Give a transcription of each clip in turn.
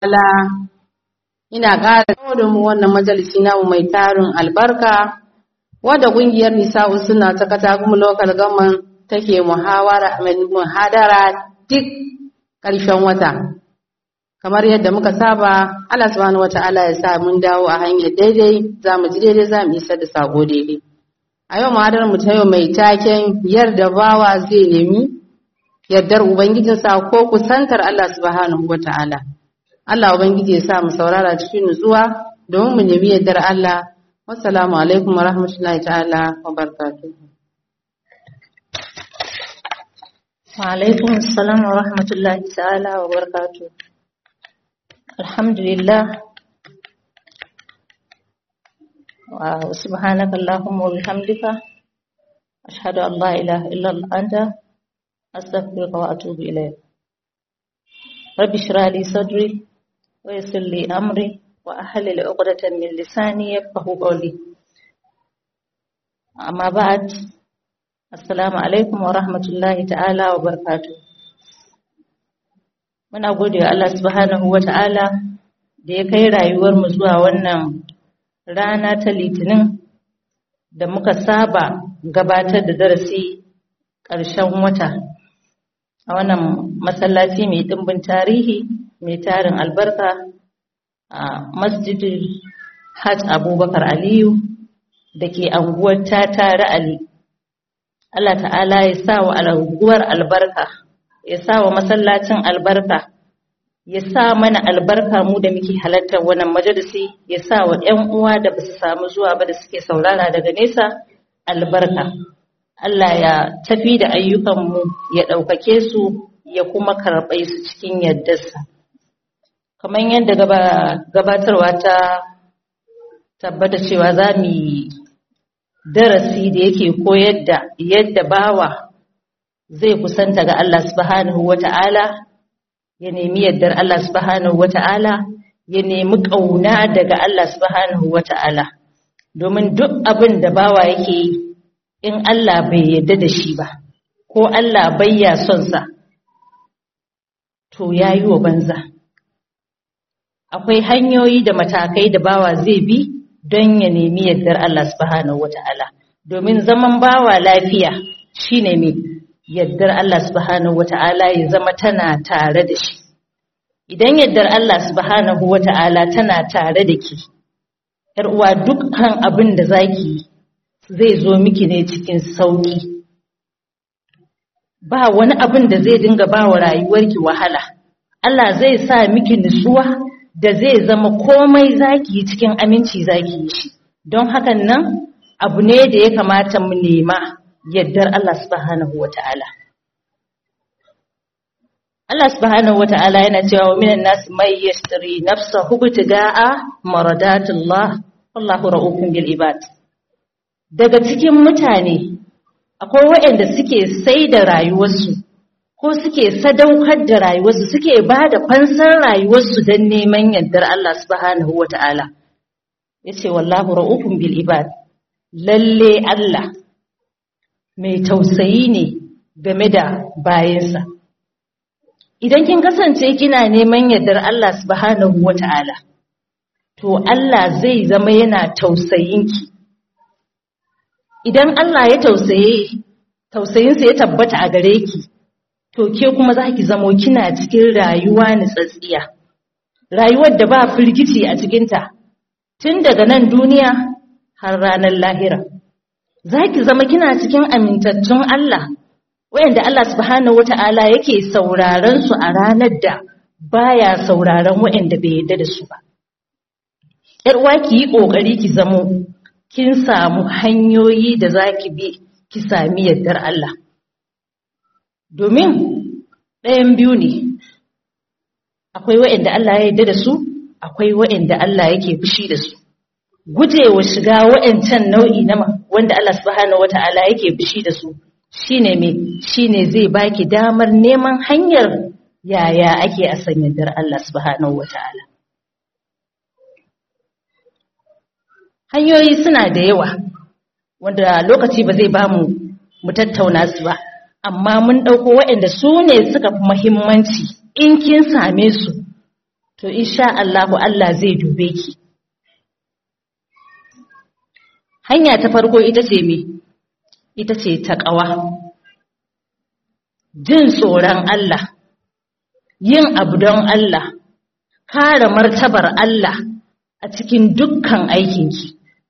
ta'ala ina ƙara da mu wannan majalisi namu mai tarin albarka wadda ƙungiyar nisa'u suna ta katagun local government take muhawara muhadara duk ƙarshen wata kamar yadda muka saba Allah subhanahu wata'ala ya sa mun dawo a hanyar daidai za mu ji daidai za mu isar da sako daidai a yau muhadarar mu ta yau mai taken yarda bawa zai nemi yardar ubangijinsa ko kusantar Allah subhanahu wata'ala Allah ubangiji ya sa mu saurara cikin nutsuwa domin mu nemi yardar Allah wassalamu alaikum wa rahmatullahi ta'ala wa barakatuh wa alaikum assalam wa rahmatullahi ta'ala wa barakatuh alhamdulillah wa subhanaka allahumma wa bihamdika ashhadu an la ilaha illa anta astaghfiruka wa atubu ilayk rabbi shrah li sadri wa yassir li amri wa ahlil 'uqdatan min lisani yafqahu qawli amma ba'd assalamu alaikum wa rahmatullahi ta'ala wa barakatuh muna gode wa Allah subhanahu wa ta'ala da ya kai rayuwar mu zuwa wannan rana ta litinin da muka saba gabatar da darasi ƙarshen wata a wannan masallaci mai ɗimbin tarihi mai tarin albarka a masjidin hajj abubakar aliyu da ke anguwar tare ali Allah ta'ala ya sa wa anguwar albarka ya sa wa masallacin albarka ya sa mana albarka mu da muke halartar wannan majalisi ya sa wa 'yan uwa da basu samu zuwa ba da suke saurara daga nesa albarka Allah ya tafi da ayyukanmu ya ɗaukake su ya kuma karɓe su cikin yardarsa. Kamar yadda gabatarwa ta tabbata cewa za mu yi darasi da yake koyar da yadda bawa zai kusanta ga Allah subhanahu wa ta'ala, ya nemi yardar Allah subhanahu wa ta'ala, ya nemi ƙauna daga Allah subhanahu wa ta'ala. Domin duk abin da bawa yake yi, in Allah bai yarda da shi ba ko Allah bai ya son sa to yayi wa banza akwai hanyoyi da matakai da bawa zai bi don ya nemi yardar Allah subhanahu wataala domin zaman bawa lafiya shine me yardar Allah subhanahu wataala ya zama tana tare da shi idan yardar Allah subhanahu wataala tana tare da ki yar uwa dukkan abin da zaki yi zai zo miki ne cikin sauƙi ba wani abin da zai dinga ba wa rayuwarki wahala Allah zai sa miki nutsuwa da zai zama komai zaki yi cikin aminci zaki yi shi don hakan nan abu ne da ya kamata mu nema yaddar Allah subhanahu wata'ala Allah subhanahu wata'ala yana cewa wa minan nas may yashtari nafsahu bitiga'a maradatullah wallahu ra'ufun bil ibad daga cikin mutane akwai waɗanda suke sai da rayuwarsu ko suke sadaukar da rayuwarsu suke ba da fansar rayuwarsu don neman yardar Allah subhanahu wa ta'ala ya ce wallahu ra'ufun bil ibad lalle Allah mai tausayi ne game da bayansa idan kin kasance kina neman yardar Allah subhanahu wa ta'ala to Allah zai zama yana tausayinki idan Allah ya tausaye tausayinsa ya tabbata a gare ki to ke kuma za ki zamo kina cikin rayuwa nitsatsiya rayuwar da ba firgici a cikinta tun daga nan duniya har ranar lahira za ki zama kina cikin amintattun Allah wayanda Allah subhanahu wata'ala yake sauraron su a ranar da baya sauraron wayanda bai yarda da su ba yar uwa ki yi kokari ki zamo kin samu hanyoyi da za ki bi ki sami yardar Allah. Domin ɗayan biyu ne, akwai wa'yanda Allah ya yarda da su, akwai wa'yanda Allah yake fushi da su. Gujewa shiga wa'yancan nau'i na wanda Allah subhanahu wata'ala yake fushi da su, shi ne mai shi ne zai baki damar neman hanyar yaya ake a san yardar Allah subhanahu wata'ala. hanyoyi suna da yawa wanda lokaci ba zai ba mu mu tattauna su ba amma mun ɗauko waɗanda su ne suka fi muhimmanci in kin same su to insha Allahu Allah zai dube ki hanya ta farko ita ce me ita ce taqwa jin tsoron Allah yin abu don Allah kare martabar Allah a cikin dukkan aikinki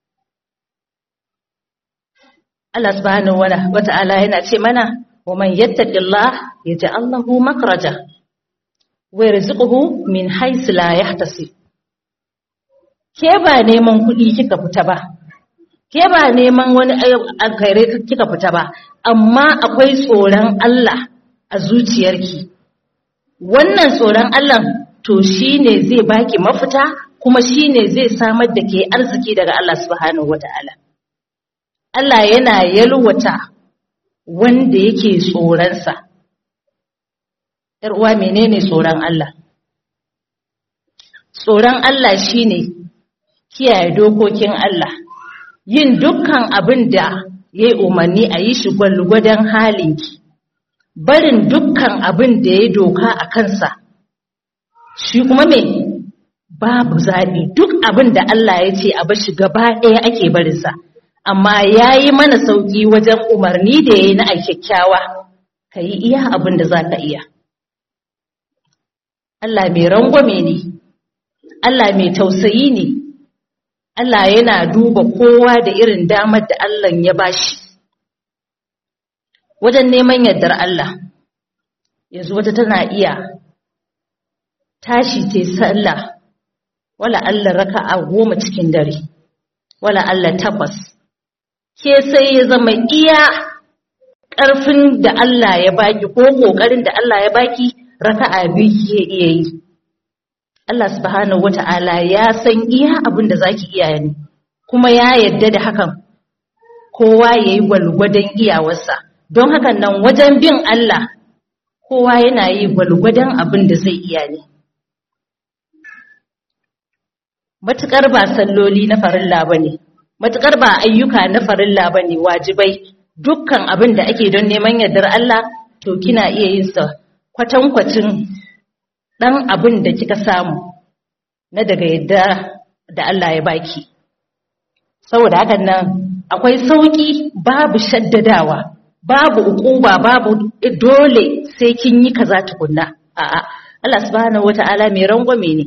Allah subhanahu wa ta'ala yana ce mana wa man yattaqillah yaj'al lahu makhraja wa yarzuquhu min haythu la yahtasib ke ba neman kuɗi kika fita ba ke ba neman wani alkhairai kika fita ba amma akwai tsoron Allah a zuciyarki wannan tsoron Allah to shine zai baki mafita kuma shine zai samar da ke arziki daga Allah subhanahu wataala Allah yana yalwata wanda yake tsoronsa ‘yar uwa menene tsoron Allah tsoron Allah shine kiyaye dokokin Allah yin dukkan abin da ya yi umarni a yi shi gwalgwadon halinki barin dukkan abin da ya doka a kansa shi kuma me babu zaɓi duk abin da Allah ya ce a bashi gaba ɗaya ake barinsa amma ya yi mana sauƙi wajen umarni da ya yi na kyakkyawa ka yi iya abin da za ka iya Allah mai rangwame ne Allah mai tausayi ne Allah yana duba kowa da irin damar da Allah ya bashi wajen neman yardar Allah yanzu wata tana iya tashi ta sallah wala Allah raka'a goma cikin dare wala Allah takwas ke sai ya zama iya ƙarfin da Allah ya baki ko ƙoƙarin da Allah ya baki raka'a biyu ke iya yi Allah subhanahu wata'ala ya san iya abin da zaki iya ne kuma ya yarda da hakan kowa yayi gwalgwadon iyawarsa don hakan nan wajen bin Allah kowa yana yi gwalgwadon abin da zai iya ne matukar ba salloli na farilla bane matukar ba ayyuka na farilla bane wajibai dukkan abin da ake don neman yardar Allah to kina iya yin sa kwatankwacin dan abin da kika samu na daga yadda da Allah ya baki saboda hakan nan akwai sauki babu shaddadawa babu ukuba babu dole sai kin yi kaza tukunna a'a Allah subhanahu wata'ala mai rangwame ne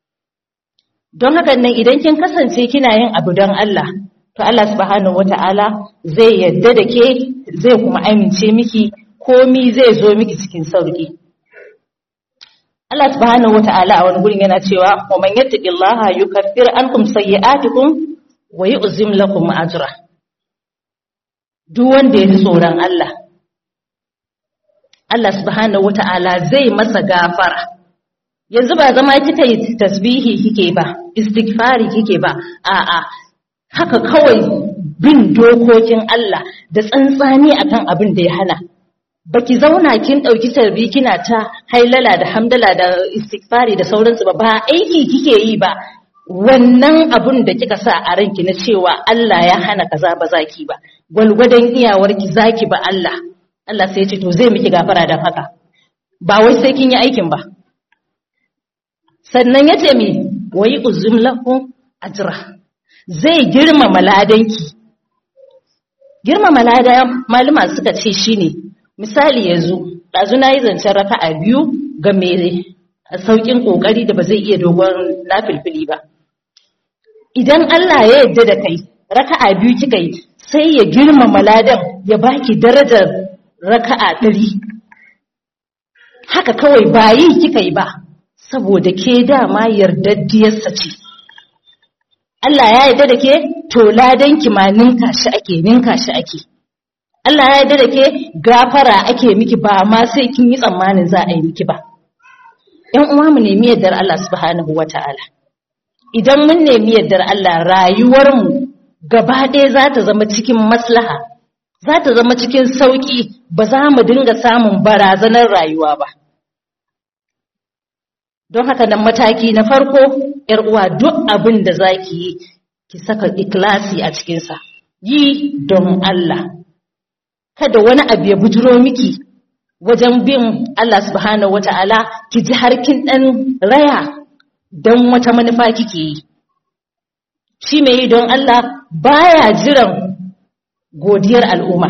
don hakan nan idan kin kasance kina yin abu don Allah to Allah subhanahu wata'ala zai yadda da ke zai kuma amince miki komi zai zo miki cikin sauki Allah subhanahu wata'ala a wani gurin yana cewa wa man yattaqillaha yukaffir ankum sayyi'atikum wa yu'zim lakum ajra duk wanda ya ji tsoron Allah Allah subhanahu wata'ala zai masa gafara yanzu ba zama kika yi tasbihi kike ba istighfari kike ba a'a haka kawai bin dokokin Allah da tsantsani akan abin da ya hana baki zauna kin dauki tarbi kina ta hailala da hamdala da istighfari da sauransu ba ba aiki kike yi ba wannan abun da kika sa a ranki na cewa Allah ya hana kaza ba zaki ba gwalgwadon iyawarki zaki ba Allah Allah sai ya ce to zai miki gafara dan haka ba wai sai kin yi aikin ba sannan ya ce mi wai uzum lahu ajra zai girmama ladanki girmama lada malama suka ce shine misali yanzu ɗazu na yi zancen raka'a biyu ga mai sauƙin ƙoƙari da ba zai iya dogon nafilfili ba idan Allah ya yarda da kai raka'a biyu kika yi sai ya girmama ladan ya baki darajar raka'a ɗari haka kawai ba yi kika yi ba saboda ke dama yardaddiyarsa ce Allah ya yarda da ke to ladan ki ma ninka shi ake ninka shi ake Allah ya yarda da ke gafara ake miki ba ma sai kin yi tsammanin za a yi miki ba ƴan uwa mu nemi yardar Allah subhanahu wata'ala idan mun nemi yardar Allah rayuwar mu gaba ɗaya za ta zama cikin maslaha za ta zama cikin sauƙi ba za mu dinga samun barazanar rayuwa ba don haka nan mataki na farko ‘yar uwa duk abin da za ki yi ki saka ikilasi a cikinsa yi don Allah kada wani abu ya bujiro miki wajen bin Allah subhanahu wata'ala ki ji harkin ɗan raya don wata manufa kike yi shi mai yi don Allah baya jiran godiyar al'umma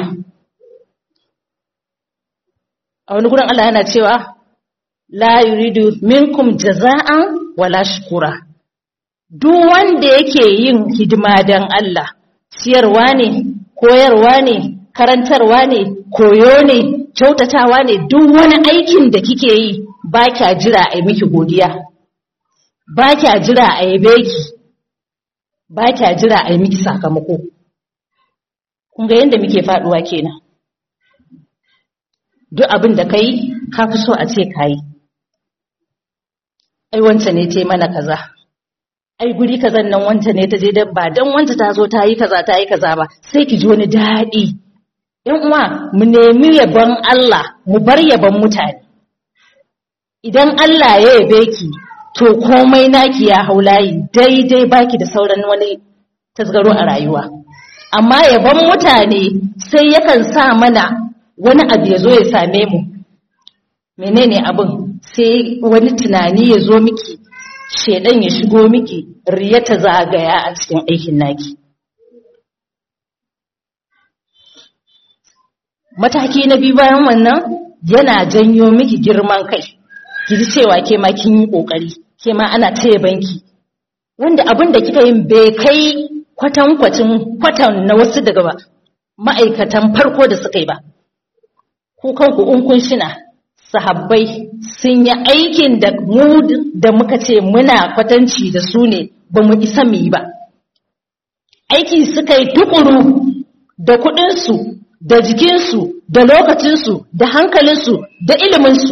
a wani gurin Allah yana cewa la yuridu minkum jaza'an wala shukura duk wanda yake yin hidima don Allah siyarwa ne koyarwa ne karantarwa ne koyo ne kyautatawa ne duk wani aikin da kike yi ba kya jira a yi miki godiya ba kya jira a yabe ki ba kya jira a yi miki sakamako kun ga yadda muke faduwa kenan duk abin da kai ka fi so a ce kayi ai wanta ne ta mana kaza ai guri kazan nan wanta ne ta je da ba dan wanta ta zo ta yi kaza ta yi kaza ba sai ki ji wani daɗi yan uwa mu nemi yabon Allah mu bar yabon mutane idan Allah ya yabe ki to komai naki ya hau layi daidai baki da sauran wani tasgaro a rayuwa amma yabon mutane sai yakan sa mana wani abu ya zo ya same mu menene abin sai wani tunani ya zo miki shedan ya shigo miki riya ta zagaya a cikin aikin naki mataki na biyu bayan wannan yana janyo miki girman kai ki ji cewa ke ma kin yi kokari ke ma ana taya banki wanda abin da kika yin bai kai kwatan kwatin kwatan na wasu daga ba ma'aikatan farko da suka yi ba ku kanku in kun shina sahabbai sun yi aikin da mu da muka ce muna kwatanci da su ne ba mu isa mu yi ba aiki suka yi tukuru da kuɗinsu da jikinsu da lokacinsu da hankalinsu da iliminsu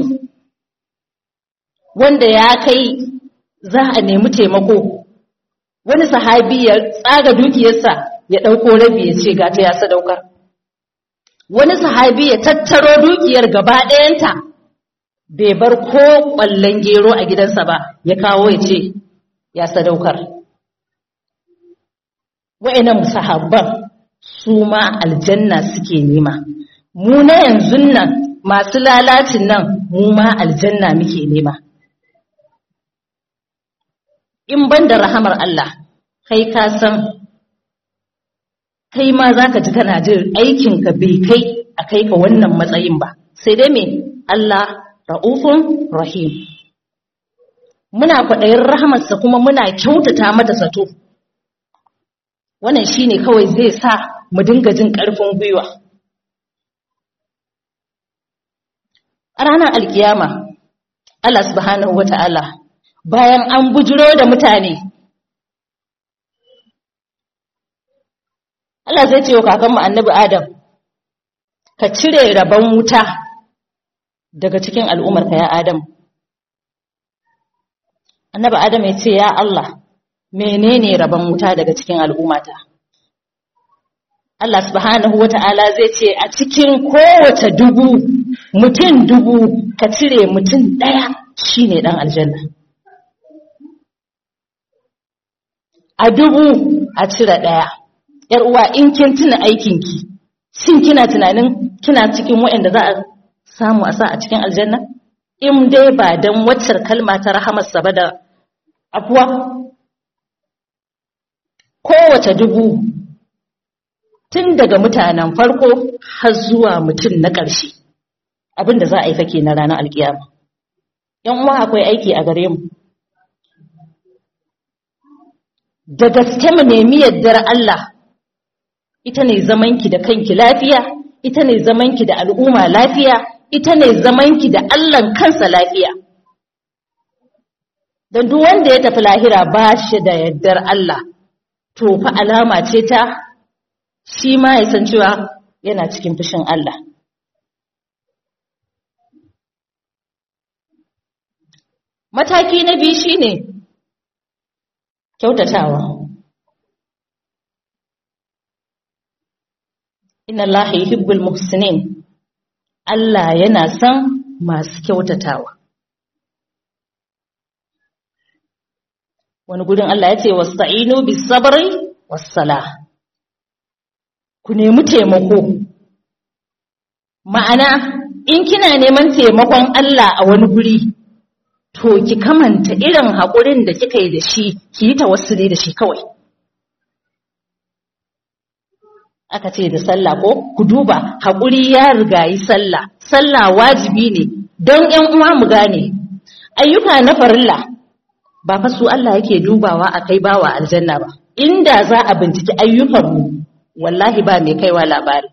wanda ya kai za a nemi taimako wani sahabi ya tsaga dukiyarsa ya ɗauko rabi ya ce gata ya sadaukar wani sahabi ya tattaro dukiyar gaba ɗayanta bai bar ko ƙwallon gero a gidansa ba ya kawo ya ce ya sadaukar wa'annan sahabban su ma aljanna suke nema mu na yanzu nan masu lalacin nan mu ma aljanna muke nema in ban da rahamar Allah kai ka san kai ma za ka ji kana jin aikinka bai kai a kai ka wannan matsayin ba sai dai me Allah ra'ufun rahim muna kwaɗayin rahamarsa kuma muna kyautata mata sato wannan shine kawai zai sa mu dinga jin ƙarfin gwiwa a ranar alkiyama Allah subhanahu wata'ala bayan an bujiro da mutane Allah zai ce wa kakanmu annabi Adam ka cire rabon wuta daga cikin al'ummarka ya Adam annabi Adam ya ce ya Allah menene rabon wuta daga cikin al'ummata Allah subhanahu wata'ala zai ce a cikin kowace dubu mutum dubu ka cire mutum ɗaya shine ɗan aljanna a dubu a cire ɗaya ‘yar uwa in kin tuna aikinki shin kina tunanin kina cikin waɗanda za a samu a sa a cikin aljanna in dai ba don waccar kalma ta rahamarsa ba da afuwa kowace dubu tun daga mutanen farko har zuwa mutum na ƙarshe abin da za a yi fake na ranar alkiyama yan uwa akwai aiki a gare mu da gaske mu nemi yardar Allah ita ne zamanki da kanki lafiya ita ne zamanki da al'umma lafiya ita ne zamanki da Allahn kansa lafiya don duk wanda ya tafi lahira ba shi da yardar Allah to fa alama ce ta shi ma ya san cewa yana cikin fushin Allah mataki na biyu shine kyautatawa inna Allah yuhibbul muhsinin Allah yana son masu kyautatawa wani gudun Allah ya ce wasta'inu bis sabri was salah ku nemi taimako ma'ana in kina neman taimakon Allah a wani guri to to ki kamanta irin haƙurin da kika yi da shi ki yi tawassuli da shi kawai aka ce da sallah ko ku duba haƙuri ya rigayi sallah sallah wajibi ne don ƴan uwa mu gane ayyuka na farilla ba fa su Allah yake dubawa a kai bawa aljanna ba inda za a binciki ayyukanmu wallahi ba mai kaiwa labari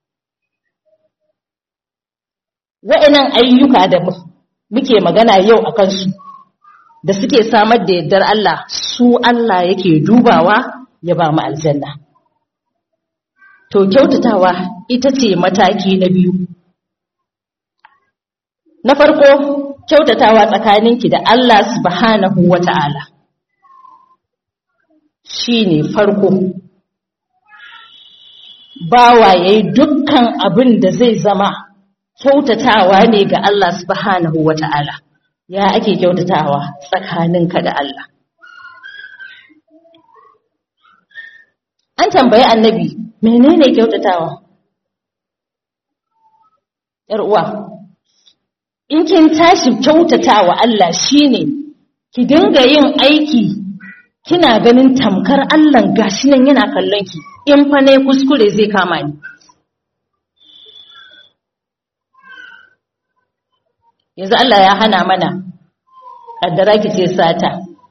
wa'annan ayyuka da muke magana yau a kansu da suke samar da yardar Allah su Allah yake dubawa ya ba mu aljanna to kyautatawa ita ce mataki na biyu na farko kyautatawa tsakaninki da Allah subhanahu wata'ala shine farko bawa yayi dukkan abin da zai zama kyautatawa ne ga Allah subhanahu wata'ala ya ake kyautatawa tsakaninka da Allah an tambayi annabi menene kyautatawa yar uwa in kin tashi kyautatawa Allah shine ki dinga yin aiki kina ganin tamkar Allah gashi nan yana kallon ki in fa ne kuskure zai kama ni yanzu Allah ya hana mana kaddara ki ce sata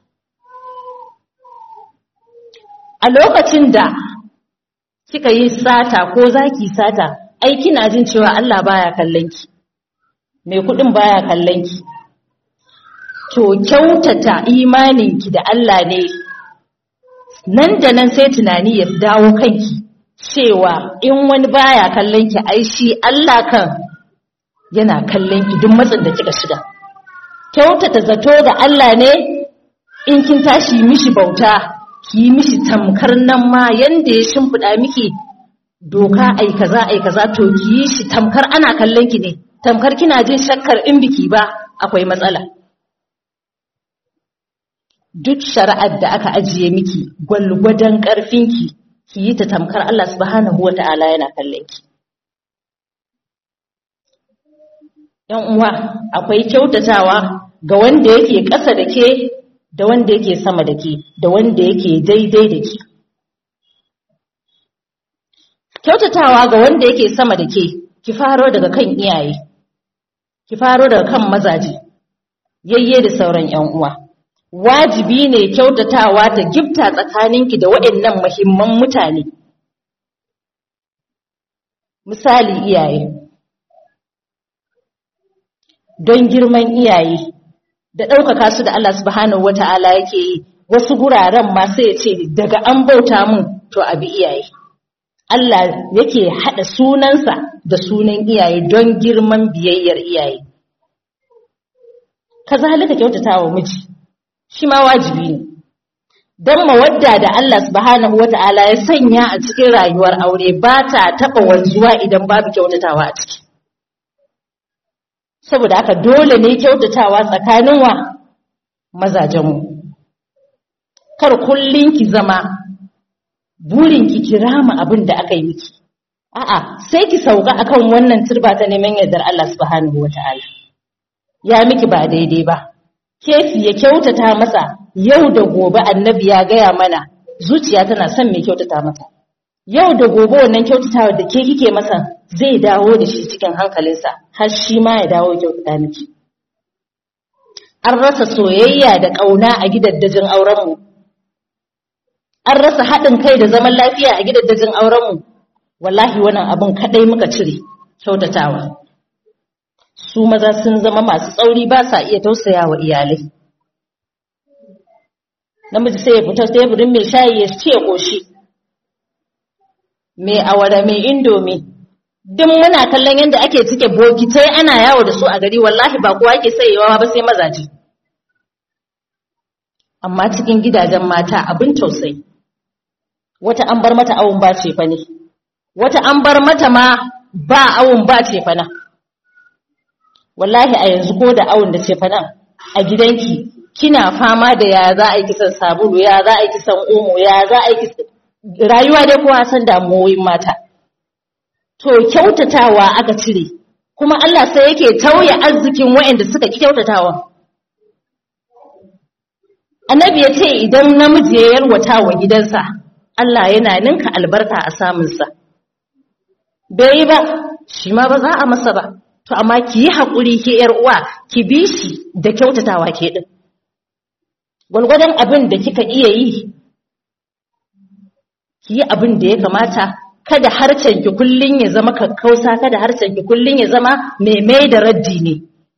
a lokacin da kika yi sata ko zaki sata ai kina jin cewa Allah baya kallon ki mai kudin baya kallon ki to kyautata imaninki da Allah ne nan da nan sai tunani ya dawo kanki cewa in wani baya kallon ki ai shi Allah kan yana kallon ki duk matsin da kika shiga kyautata zato ga Allah ne in kin tashi mishi bauta ki yi mishi tamkar nan ma yanda ya shimfiɗa miki doka ai kaza ai kaza to ki yi shi tamkar ana kallon ki ne tamkar kina jin shakkar in biki ba akwai matsala duk shari'ar da aka ajiye miki gwalgwadon ƙarfinki ki yi ta tamkar Allah subhanahu wata'ala yana kallon ki yan uwa akwai kyautatawa ga wanda yake ƙasa da ke da wanda yake sama da ke da wanda yake daidai da ke kyautatawa ga wanda yake sama da ke ki faro daga kan iyaye ki faro daga kan mazaje yayye da sauran yan uwa wajibi ne kyautatawa ta gifta tsakaninki da waɗannan muhimman mutane misali iyaye don girman iyaye da ɗaukaka su da Allah subhanahu wata'ala yake yi wasu guraren ma sai ya ce daga an bauta mun to abi iyaye Allah yake haɗa sunansa da sunan iyaye don girman biyayyar iyaye kazalika kyautatawa miji shi ma wajibi ne don mawadda da Allah subhanahu wata'ala ya sanya a cikin rayuwar aure ba ta taɓa wanzuwa idan babu kyautatawa a ciki saboda haka dole ne kyautatawa tsakanin wa mazajenmu kar kullun ki zama burin ki kirama abin da aka yi miki a'a sai ki sauka akan wannan turba ta neman yardar Allah subhanahu wata'ala ya miki ba daidai ba kefi ya kyautata masa yau da gobe annabi ya gaya mana zuciya tana son mai kyautata mata yau da gobe wannan kyautatawa da ke kike masa zai dawo da shi cikin hankalinsa har shi ma ya dawo kyautata miki an rasa soyayya da ƙauna a gidaddajin aurenmu an rasa haɗin kai da zaman lafiya a gidaddajin aurenmu wallahi wannan abin kaɗai muka cire kyautatawa su maza sun zama masu tsauri ba sa iya tausaya wa iyalai namiji sai ya fita teburin mai shayi ya ce ƙoshi mai awara mai indomi duk muna kallon yadda ake cike bokitai ana yawo da su a gari wallahi ba kowa ke sayewa ba sai mazaje amma cikin gidajen mata abin tausayi wata an bar mata awon ba ce fa ne wata an bar mata ma ba awon ba ce fa na wallahi a yanzu ko da awon da ce fa nan a gidanki kina fama da ya za a yi kisan sabulu ya za a yi kisan omo ya za a yi kisan rayuwa dai kowa san damuwoyin mata to kyautatawa aka cire kuma Allah sai yake tauye arzikin waɗanda suka ki kyautatawa annabi ya ce idan namiji ya yarwata wa gidansa Allah yana ninka albarka a samunsa bai yi ba shi ma ba za a masa ba to amma ki yi haƙuri ke ‘yar uwa ki bi shi da kyautatawa ke ɗin gwalgwadon abin da kika iya yi ki yi abin da ya kamata kada harcen ki kullun ya zama kakkausa kada harcen ki kullun ya zama mai mai da raddi ne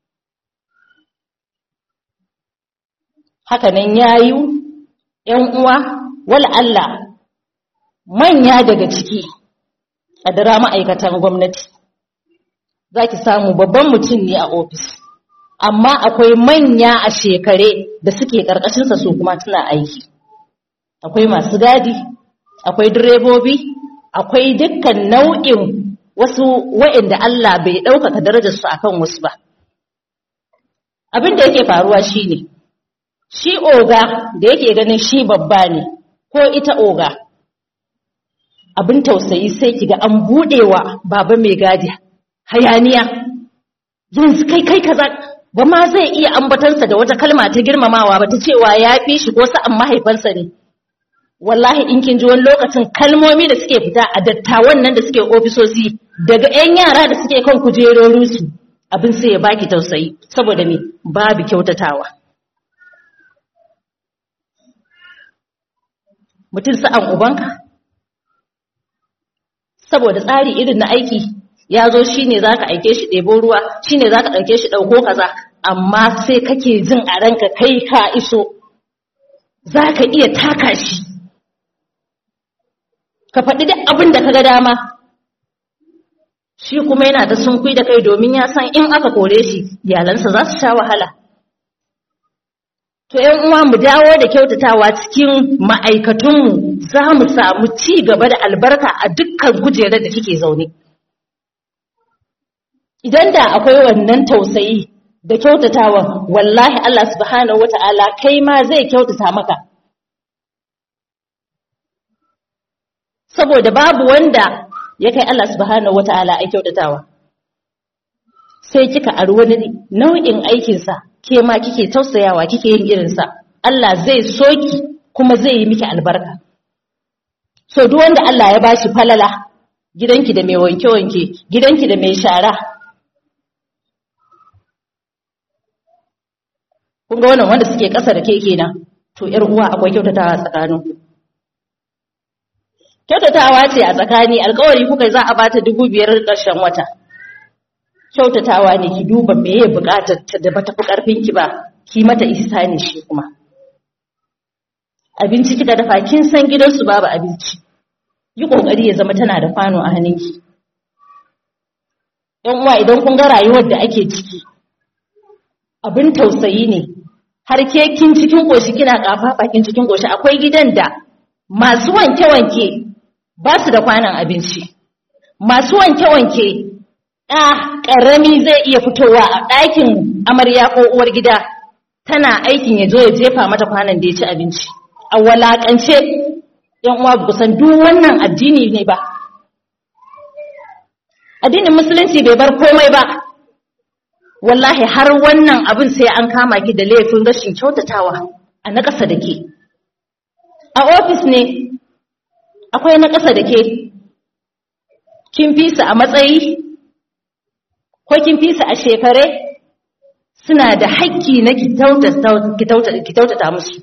haka nan yayu ‘yan uwa wal Allah manya daga ciki a dara ma'aikatan gwamnati za ki samu babban mutum ne a ofis amma akwai manya a shekare da suke ƙarƙashinsa su kuma tana aiki akwai masu gadi akwai direbobi akwai dukkan nau'in wasu wa'inda Allah bai ɗaukaka darajarsu akan wasu ba abin da yake faruwa shine shi oga da yake ganin shi babba ne ko ita oga abin tausayi sai kiga an buɗewa baba mai gadi hayaniya yanzu kai kai kaza ba ma zai iya ambatansa da wata kalma ta girmamawa ba ta cewa ya fi shi ko sa'an mahaifansa ne wallahi in kin ji wani lokacin kalmomi da suke fita a dattawan nan da suke ofisosi daga 'yan yara da suke kan kujerorinsu abin sai ya baki tausayi saboda me babu kyautatawa mutum sa'an ubanka saboda tsari irin na aiki ya zo shi ne za ka aike shi ɗebo ruwa shi ne za ka ɗauke shi ɗauko kaza amma sai kake jin a ranka kai ka iso za ka iya taka shi ka faɗi duk abin da ka ga dama shi kuma yana da sunkui da kai domin ya san in aka kore shi iyalansa za su sha wahala to ‘yan uwa mu dawo da kyautatawa cikin ma'aikatunmu za mu samu ci gaba da albarka a dukkan kujerar da kike zaune idan da akwai wannan tausayi da kyautatawa wallahi Allah subhanahu wata'ala kai ma zai kyautata maka saboda babu wanda ya kai Allah subhanahu wata'ala ai kyautatawa sai kika ari wani nau'in aikinsa ke ma kike tausayawa kike yin irinsa Allah zai soki kuma zai yi miki albarka so duk wanda Allah ya bashi falala gidanki da mai wanke-wanke gidanki da mai shara kun ga wannan wanda suke ƙasa da ke kenan to ƴar uwa akwai kyautatawa tsakanin kyautatawa ce a tsakani alƙawari kuka za a bata dubu biyar ƙarshen wata kyautatawa ne ki duba me ya buƙatar ta da bata fi ƙarfin ki ba ki mata ihsani shi kuma abinci kika dafa kin san gidansu babu abinci yi kokari ya zama tana da kwano a hannunki yan uwa idan kun ga rayuwar da ake ciki abin tausayi ne har ke kin cikin koshi kina kafafa kin cikin koshi akwai gidan da masu wanke-wanke ba su da kwanan abinci masu wanke-wanke ɗa ƙarami zai iya fitowa a ɗakin amarya ko uwar gida tana aikin ya zo ya jefa mata kwanan da ya ci abinci a walakance yan uwa ba san duk wannan addini ne ba addinin musulunci bai bar komai ba wallahi har wannan abin sai an kama ki da laifin rashin kyautatawa a na ƙasa da ke a ofis ne akwai na ƙasa da ke kin fi su a matsayi ko kin fi su a shekare suna da haƙƙi na ki kyautata musu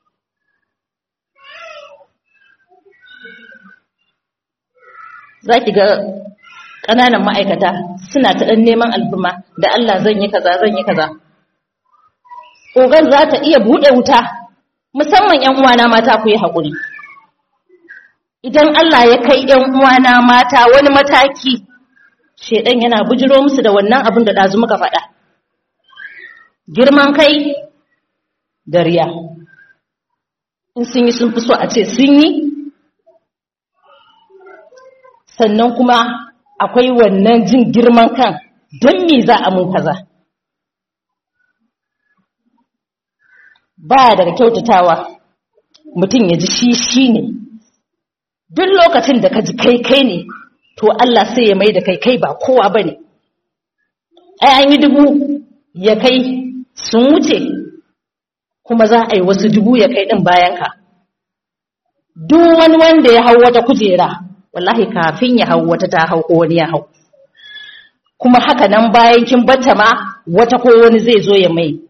za ki ga ƙananan ma'aikata suna ta ɗan neman alfuma da Allah zan yi kaza zan yi kaza. Ogan za ta iya buɗe wuta, musamman ‘yan uwana mata ku yi haƙuri. Idan Allah ya kai ‘yan uwana mata wani mataki, shaiɗan yana bujiro musu da wannan abin da ɗazu muka faɗa. Girman kai da riya. In sun yi sun fi so a ce sun yi, sannan kuma akwai wannan jin girman kan don me za a mun kaza ba daga kyautatawa mutum ya ji shi shi ne duk lokacin da ka ji kai kai ne to Allah sai ya mai da kai kai ba kowa ba ne ai an yi dubu ya kai sun wuce kuma za a yi wasu dubu ya kai ɗin bayanka duk wani wanda ya hau wata kujera wallahi kafin ya hau wata ta hau ko wani ya hau kuma haka nan bayan kin bata ma wata ko wani zai zo ya mai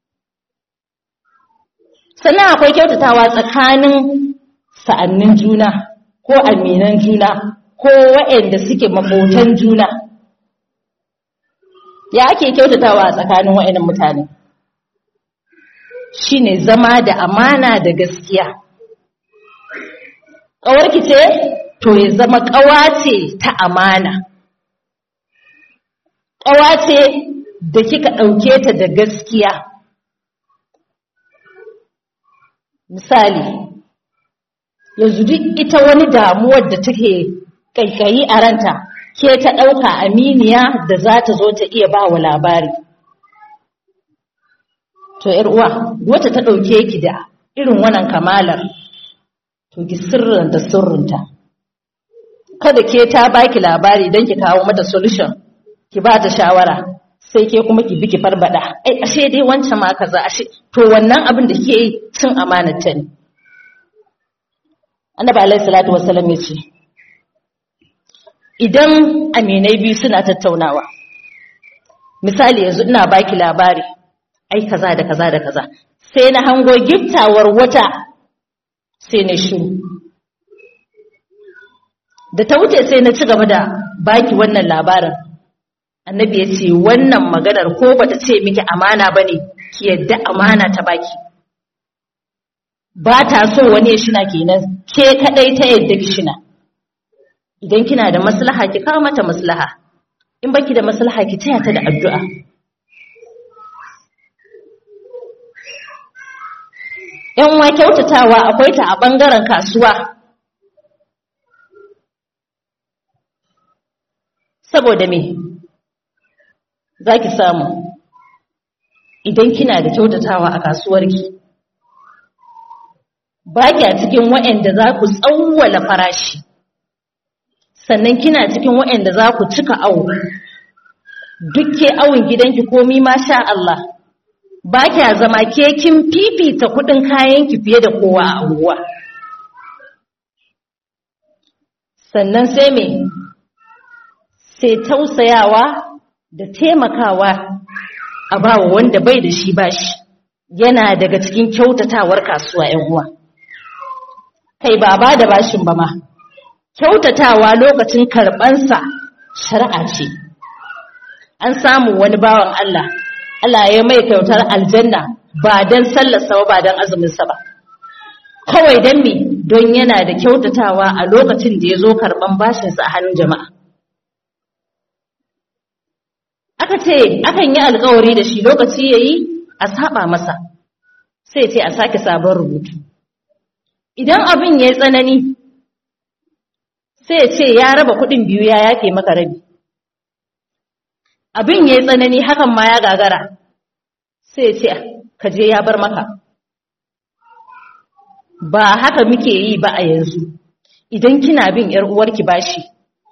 sannan akwai kyautatawa tsakanin sa'annin juna ko aminan juna ko waɗanda suke makotan juna ya ake kyautatawa a tsakanin waɗannan mutane shine zama da amana da gaskiya ƙawarki ce to ya zama ƙawa ce ta amana ƙawa ce da kika ɗauke ta da gaskiya misali yanzu duk ita wani damuwar da take kaikayi a ranta ke ta ɗauka aminiya da za ta zo ta iya ba wa labari to uwa wata ta ɗauke ki da irin wannan kamalar to ki sirrin da sirrinta kada ke ta baki labari don ki kawo mata solution ki ba ta shawara sai ke kuma ki bi ki farbada ai ashe dai wancan ma kaza ashe to wannan abin da kike yi cin amanata ne annabi alaihi salatu wassalam ya ce idan aminai biyu suna tattaunawa misali yanzu ina baki labari ai kaza da kaza da kaza sai na hango giftawar wata sai na shiru da ta wuce sai na ci gaba da baki wannan labarin annabi ya ce wannan maganar ko bata ce miki amana bane ki yadda amana ta baki ba ta so wani ya shina kenan ke kadai ta yadda ki shina idan kina da maslaha ki kawo mata maslaha in baki da maslaha ki taya ta da addu'a yan wa kyautatawa akwai ta a bangaren kasuwa saboda me za ki samu idan kina da kyautatawa a kasuwarki ba kya cikin waɗanda za ku tsawwala farashi sannan kina cikin waɗanda za ku cika awo dukke awon gidanki komi ma sha Allah ba kya zama ke kin fifita kuɗin kayanki fiye da kowa a unguwa sannan sai me sai tausayawa da taimakawa a bawa wanda bai da shi bashi yana daga cikin kyautatawar kasuwa ‘yan uwa. Kai ba ba da bashin ba ma, kyautatawa lokacin karɓansa shari'a ce. An samu wani bawan Allah, Allah ya mai kyautar aljanna ba don sallarsa ba ba don azuminsa ba. Kawai don me don yana da kyautatawa a lokacin da ya zo karɓan bashinsa a hannun jama'a. aka ce akan yi alkawari da shi lokaci ya yi a saba masa sai ce a sake sabon rubutu idan abin ya yi tsanani sai ce ya raba kudin biyu ya yafe maka rabi abin ya yi tsanani hakan ma ya gagara sai ce ka je ya bar maka ba haka muke yi ba a yanzu idan kina bin 'yar uwarki bashi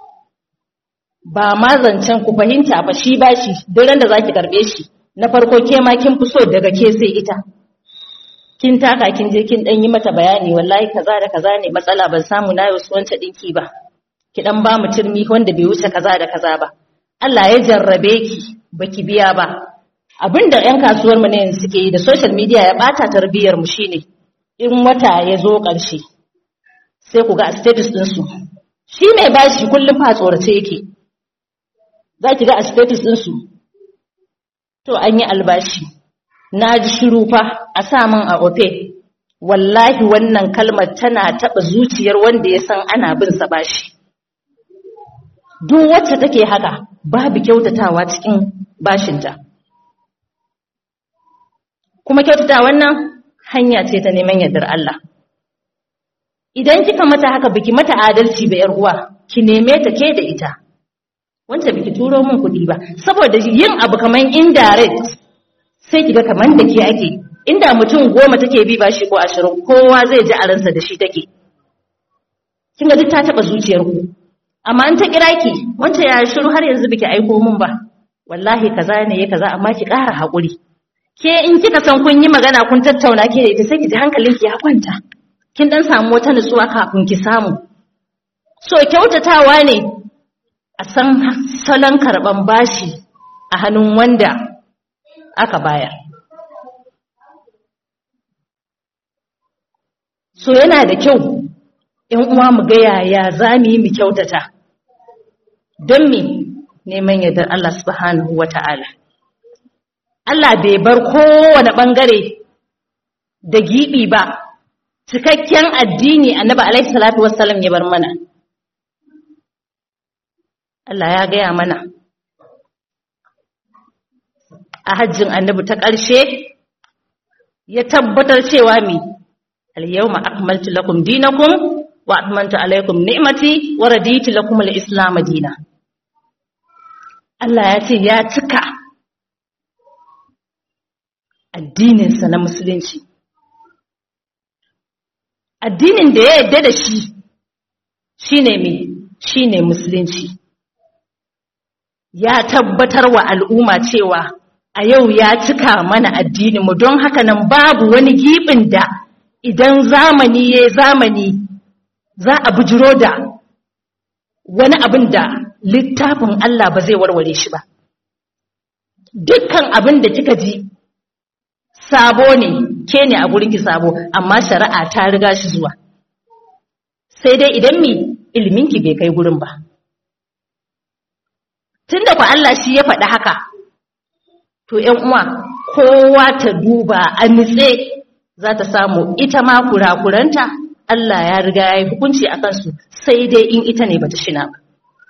ba ma zancen ku fahimta ba shi ba shi duran da za ki karɓe shi na farko ke ma kin fi so daga ke sai ita kin taka kin je kin ɗan yi mata bayani wallahi kaza da kaza ne matsala ban samu na yau wancan ɗinki ba ki ɗan ba mu turmi wanda bai wuce kaza da kaza ba Allah ya jarrabe ki baki biya ba abinda ƴan kasuwar mu ne yanzu suke yi da social media ya ɓata tarbiyyar mu shine in wata ya zo ƙarshe sai ku ga a status ɗinsu shi mai bashi kullum fa tsorace yake za ki ga a status ɗinsu to an yi albashi na ji shiru fa a sa min a ofe wallahi wannan kalmar tana taɓa zuciyar wanda ya san ana bin sa bashi duk wacce take haka babu kyautatawa cikin bashinta kuma kyautata wannan hanya ce ta neman yardar Allah idan kika mata haka biki mata adalci ba yar uwa ki neme ta ke da ita wanda biki turo min kuɗi ba saboda yin abu kaman indirect sai kiga kaman da ke ake inda mutum goma take bi bashi ko ashirin kowa zai ji a ransa da shi take kin ga duk ta taba zuciyar ku amma an ta kira ki wanda ya shiru har yanzu biki aiko min ba wallahi kaza ne ya kaza amma ki ƙara haƙuri ke in kika san kun yi magana kun tattauna ke da ita sai ki ji hankalinki ya kwanta kin dan samu wata nutsuwa kafin ki samu so kyautatawa ne a san salon karban bashi a hannun wanda aka bayar so yana da kyau ‘yan uwa mu ga yaya za mu yi mu kyautata don me neman yardar Allah subhanahu wa ta'ala. Allah bai bar kowane ɓangare da giɓi ba, cikakken addini annaba alaihi salatu wassalam ya bar mana. Allah ya gaya mana a hajjin annabi ta ƙarshe ya tabbatar cewa mi al-yawma akmaltu lakum dinakum wa atmamtu alaykum ni'mati wa raditu lakum al-islam dinan Allah ya ce ya cika addininsa na musulunci. Addinin da ya yadda da shi shi ne mai shi ne musulunci. Ya tabbatar wa al'umma cewa a yau ya cika mana addininmu don haka nan babu wani giɓin da idan zamani ya zamani za a bujiro da wani abin da littafin Allah ba zai warware shi ba. Dukkan abin da kika ji sabo ne, ke ne a gurinki sabo, amma shari'a ta riga shi zuwa. Sai dai idan mi ilminki bai kai gurin ba. Tun da ku Allah shi ya faɗi haka, to ‘yan uwa, kowa ta duba a nitse za ta samu ita ma kurakuranta, Allah ya riga ya yi hukunci a kansu, sai dai in ita ne bata shina ba.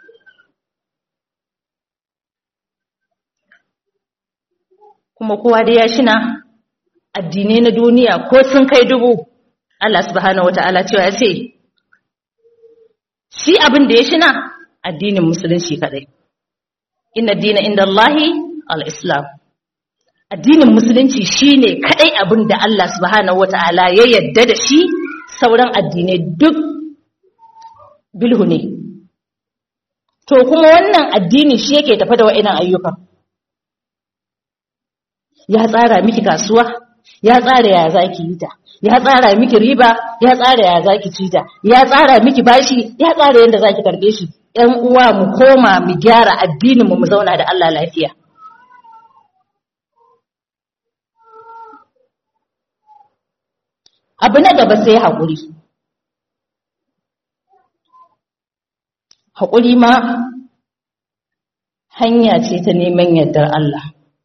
kuma kowa da ya shina addinai na duniya ko sun kai dubu Allah subhanahu wata'ala cewa ya ce shi abin da ya shina addinin musulunci kadai inna dina inda Allahi al-islam addinin musulunci shine kadai abin da Allah subhanahu wata'ala ya yadda da shi sauran addinai duk bilhu ne to kuma wannan addini shi yake tafa da wa'annan ayyukan ya tsara miki kasuwa ya tsara ya zaki yi ta ya tsara miki riba ya tsara ya zaki ci ta ya tsara miki bashi ya tsara yadda zaki karbe shi ƴan uwa mu koma mu gyara addinin mu mu zauna da Allah lafiya abu na gaba sai haƙuri haƙuri ma hanya ce ta neman yardar Allah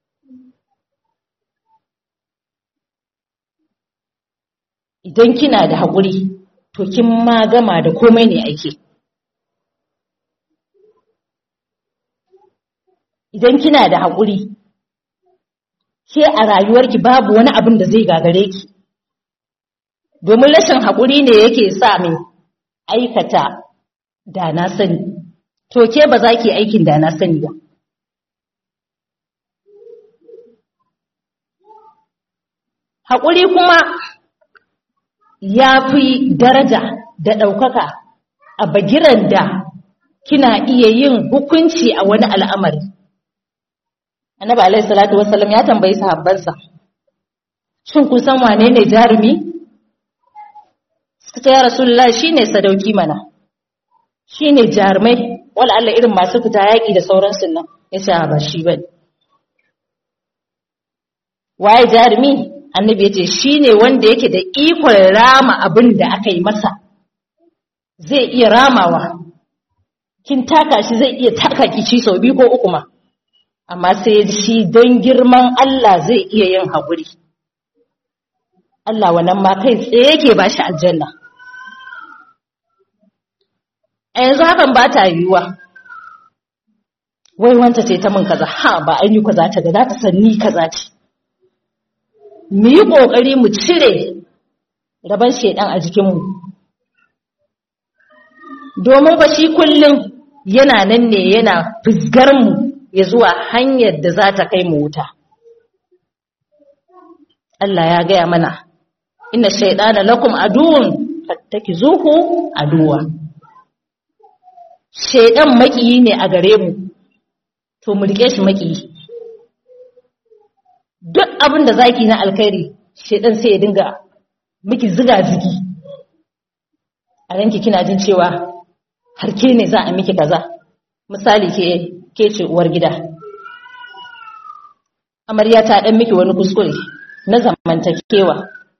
idan kina da haƙuri to kin ma gama da komai ne ake idan kina da haƙuri ke a rayuwarki babu wani abin da zai gagare ki domin rashin haƙuri ne yake sa mai aikata da na sani to ke ba za ki aikin da na sani ba haƙuri kuma ya fi daraja da ɗaukaka a bagiran da kina iya yin hukunci a wani al'amari. Annabi Alaihi Salatu Wasallam ya tambayi sahabbansa, Shin kun san wane ne jarumi? Suka ce, Ya Rasulullah shi ne sadauki mana, shi ne jarumai, wala Allah irin masu fita yaƙi da sauransu nan, ya ce, ba shi ba Waye jarumi? annabi ya ce shi ne wanda yake da ikon rama abin da aka yi masa zai iya ramawa kin taka shi zai iya taka kici sau biyu ko uku ma amma sai shi don girman Allah zai iya yin haƙuri Allah wannan ma kai tsaye yake ba shi aljanna a yanzu hakan ba ta yiwuwa wai wanta ce ta min kaza ha ba an yi kaza ta ga za ta san ni kaza ce mu yi ƙoƙari mu cire rabon shaidan a jikinmu domin ba shi kullum yana nan ne yana mu ya zuwa hanyar da za ta kai mu wuta Allah ya gaya mana inna shaidana lakum aduwwun fattakizuhu aduwa shaidan makiyi ne a gare mu to mu rike shi makiyi duk abin da zaki na alkhairi shedan sai ya dinga miki ziga zigi a ranki kina jin cewa har ke ne za a miki kaza misali ke ke ce uwar gida amarya ta dan miki wani kuskure na zamantakewa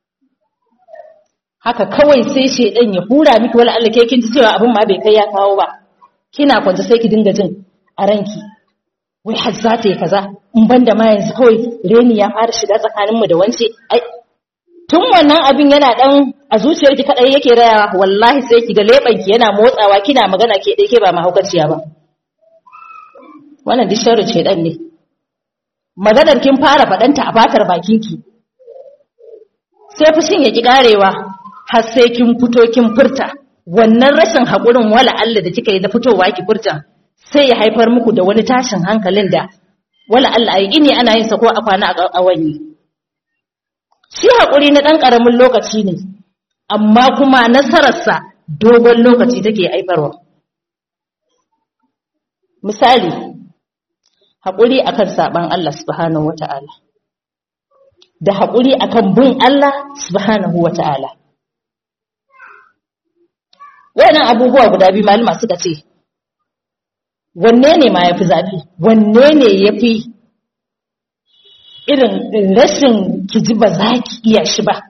haka kawai sai shedan ya hura miki wala Allah ke kin ji cewa abin ma bai kai ya kawo ba kina kwance sai ki dinga jin a ranki wai har za ta yi kaza in ban da ma yanzu kawai reni ya fara shiga tsakaninmu da wance ai tun wannan abin yana dan a zuciyarki kadai yake rayawa wallahi sai ki ga lebanki yana motsawa kina magana ke dai ke ba mahaukaciya ba wannan duk sharri ce dan ne maganar kin fara fadanta a fatar bakinki sai fushin ya ki karewa har sai kin fito kin furta wannan rashin hakurin wala Allah da kika yi da fitowa ki furta sai ya haifar muku da wani tashin hankalin da wala Allah ai ini ana yin sa ko a kwana a wani shi haƙuri na ɗan ƙaramin lokaci ne amma kuma nasararsa dogon lokaci take haifarwa misali haƙuri akan saɓan Allah subhanahu wata'ala da haƙuri akan bin Allah subhanahu wata'ala wannan abubuwa guda biyu malama suka ce wanne ne ma ya fi zafi wanne ne ya fi irin rashin ki ji ba za ki iya shi ba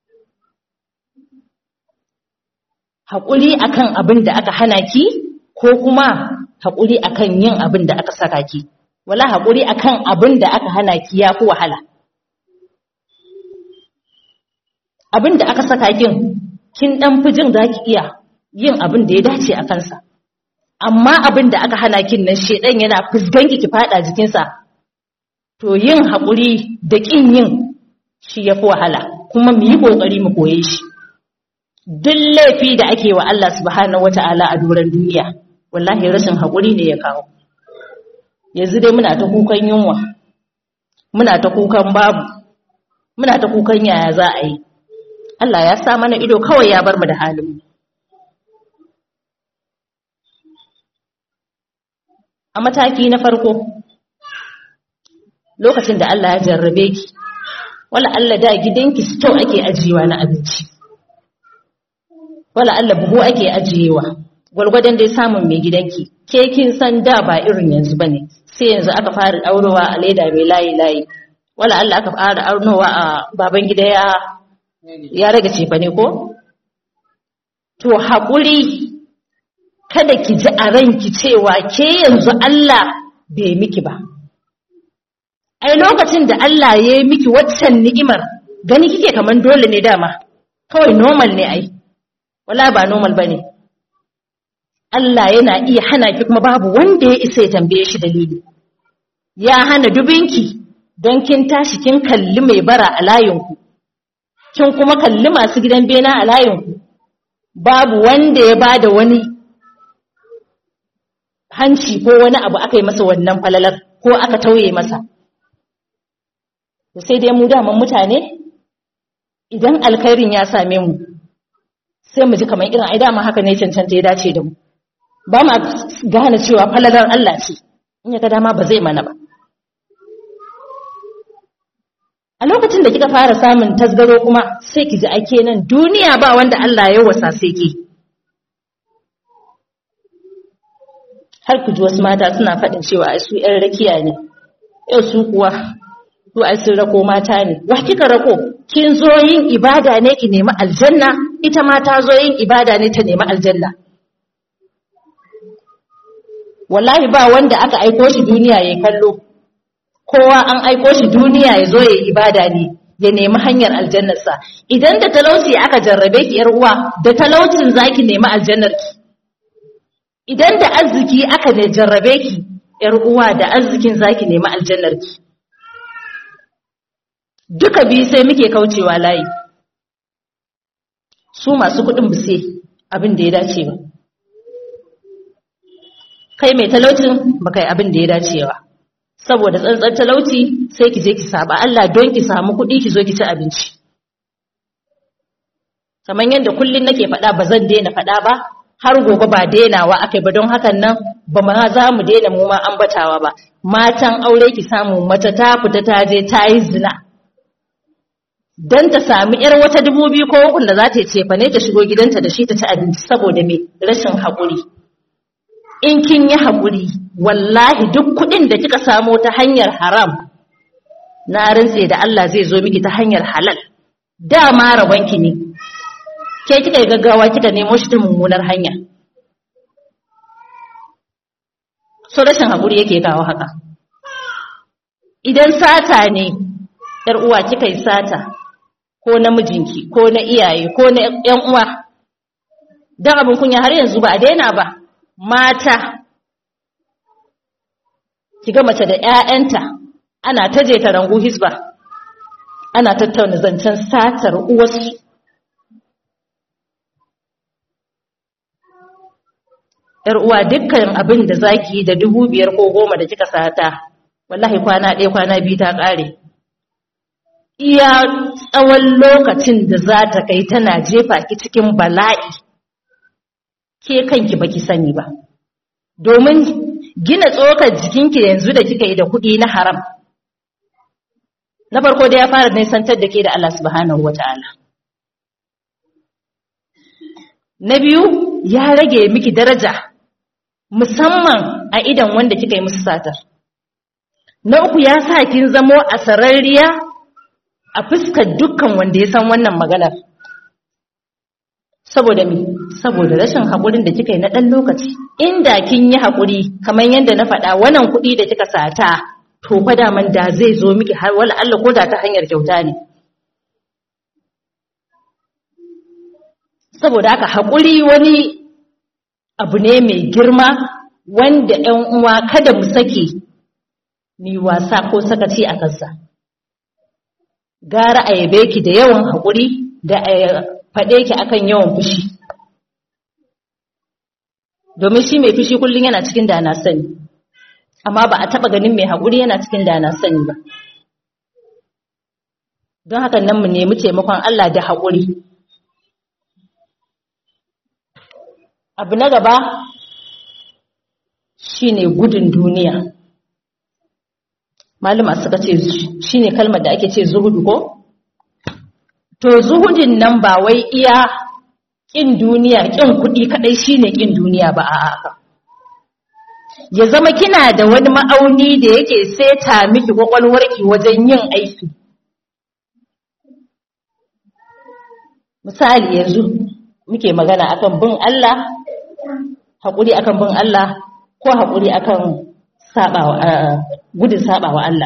haƙuri akan abin da aka hana ki ko kuma haƙuri akan yin abin da aka saka ki wala haƙuri akan abin da aka hana ki ya fi wahala abin da aka saka kin kin dan fi jin za ki iya yin abin da ya dace a kansa amma abin da aka hana kin nan shedan yana fusganki ki fada jikinsa to yin haƙuri da ƙin yin shi ya fi wahala kuma mu yi ƙoƙari mu koye shi duk laifi da ake wa Allah subhanahu wata'ala a doron duniya wallahi rashin haƙuri ne ya kawo yanzu dai muna ta kukan yunwa muna ta kukan babu muna ta kukan yaya za a yi Allah ya sa mana ido kawai ya bar mu da halin mu a mataki na farko lokacin da Allah ya jarrabe ki wala Allah da gidanki store ake ajiyewa na abinci wala Allah buhu ake ajiyewa gwargwadon dai samun mai gidanki ke kin san da ba irin yanzu bane sai yanzu aka fara aurowa a leda mai layi layi wala Allah aka fara aurowa a baban gida ya ya rage cefa ne ko to haƙuri kada ki ji a ranki cewa ke yanzu Allah bai miki ba ai lokacin da Allah ya yi miki waccan ni'imar gani kike kaman dole ne dama kawai normal ne ai wala ba normal bane Allah yana iya hana ki kuma babu wanda ya isa ya tambaye shi dalili ya hana dubinki don kin tashi kin kalli mai bara a layinku kin kuma kalli masu gidan bena a layinku babu wanda ya bada wani hanci ko wani abu aka yi masa wannan falalar ko aka tauye masa sai dai mu daman mutane idan alkhairin ya same mu sai mu ji kamar irin ai dama haka ne cancanta ya dace da mu ba ma gane cewa falalar Allah ce in ya ga dama ba zai mana ba a lokacin da kika fara samun tasgaro kuma sai ki ji ake nan duniya ba wanda Allah ya wasa sai ke har ku ji wasu mata suna faɗin cewa ai su ƴan rakiya ne yau su kuwa su ai sun rako mata ne wa kika rako kin zo yin ibada ne ki nemi aljanna ita ma ta zo yin ibada ne ta nemi aljanna wallahi ba wanda aka aiko shi duniya ya kallo kowa an aiko shi duniya ya zo ya ibada ne ya nemi hanyar aljannarsa idan da talauci aka jarrabe ki yar uwa da talaucin zaki nemi aljannar ki idan da arziki aka da jarrabe ki yar uwa da arzikin zaki nemi aljannar ki duka biyu sai muke kaucewa layi su masu kuɗin buse abin da ya dace ba kai mai talaucin ba kai abin da ya dace ba saboda tsantsar talauci sai ki je ki saba Allah don ki samu kuɗi ki zo ki ci abinci kamar yadda kullun nake faɗa ba zan daina faɗa ba har gobe ba dainawa akai ba don hakan nan ba ma za mu daina mu ma ambatawa ba matan aure ki samu mata ta fita ta je ta yi zina don ta sami ‘yar wata dubu biyu ko ukun da za ta ce fa ne ta shigo gidanta da shi ta ci abinci saboda mai rashin haƙuri. In kin yi haƙuri, wallahi duk kuɗin da kika samo ta hanyar haram, na rintse da Allah zai zo miki ta hanyar halal. Dama rabonki ne, ke kika yi gaggawa kika nemo shi ta mummunar hanya. So rashin haƙuri yake kawo haka. Idan sata ne, ‘yar uwa kika yi sata, ko na mijinki ko na iyaye ko na ƴan uwa dan abin kunya har yanzu ba a daina ba mata kiga mace da ƴaƴanta ana taje ta rangu hisba ana tattauna zancen satar uwarsu ‘yar uwa dukkan abin da zaki yi da dubu biyar ko goma da kika sata wallahi kwana ɗaya kwana biyu ta ƙare iya tsawon lokacin da za ta kai tana jefa ki cikin bala'i ke kanki baki sani ba domin gina tsokar jikinki yanzu da kika yi da kuɗi na haram na farko da ya fara nisantar da ke da Allah subhanahu wata'ala na biyu ya rage miki daraja musamman a idan wanda kika yi musu satar na uku ya sa kin zamo a sararriya a fuskar dukkan wanda ya san wannan maganar saboda mi saboda rashin haƙurin da kika yi na ɗan lokaci inda kin yi haƙuri kamar yadda na faɗa wannan kuɗi da kika sata to fa daman da zai zo miki har wala Allah ko da ta hanyar kyauta ne saboda haka haƙuri wani abu ne mai girma wanda ƴan uwa kada mu sake ni wasa ko sakaci a kansa gara a yabe ki da yawan haƙuri da a faɗe ki akan yawan fushi domin shi mai fushi kullum yana cikin da na sani amma ba a taɓa ganin mai haƙuri yana cikin da na sani ba don haka nan mu nemi taimakon Allah da haƙuri abu na gaba shine gudun duniya malama suka ce shine kalmar da ake ce zuhudu ko to zuhudin nan ba wai iya kin duniya kin kuɗi kadai shine kin duniya ba a'a ya zama kina da wani ma'auni da yake seta miki kwakwalwarki wajen yin aiki misali yanzu muke magana akan bin Allah haƙuri akan bin Allah ko haƙuri akan sabawa gudun sabawa Allah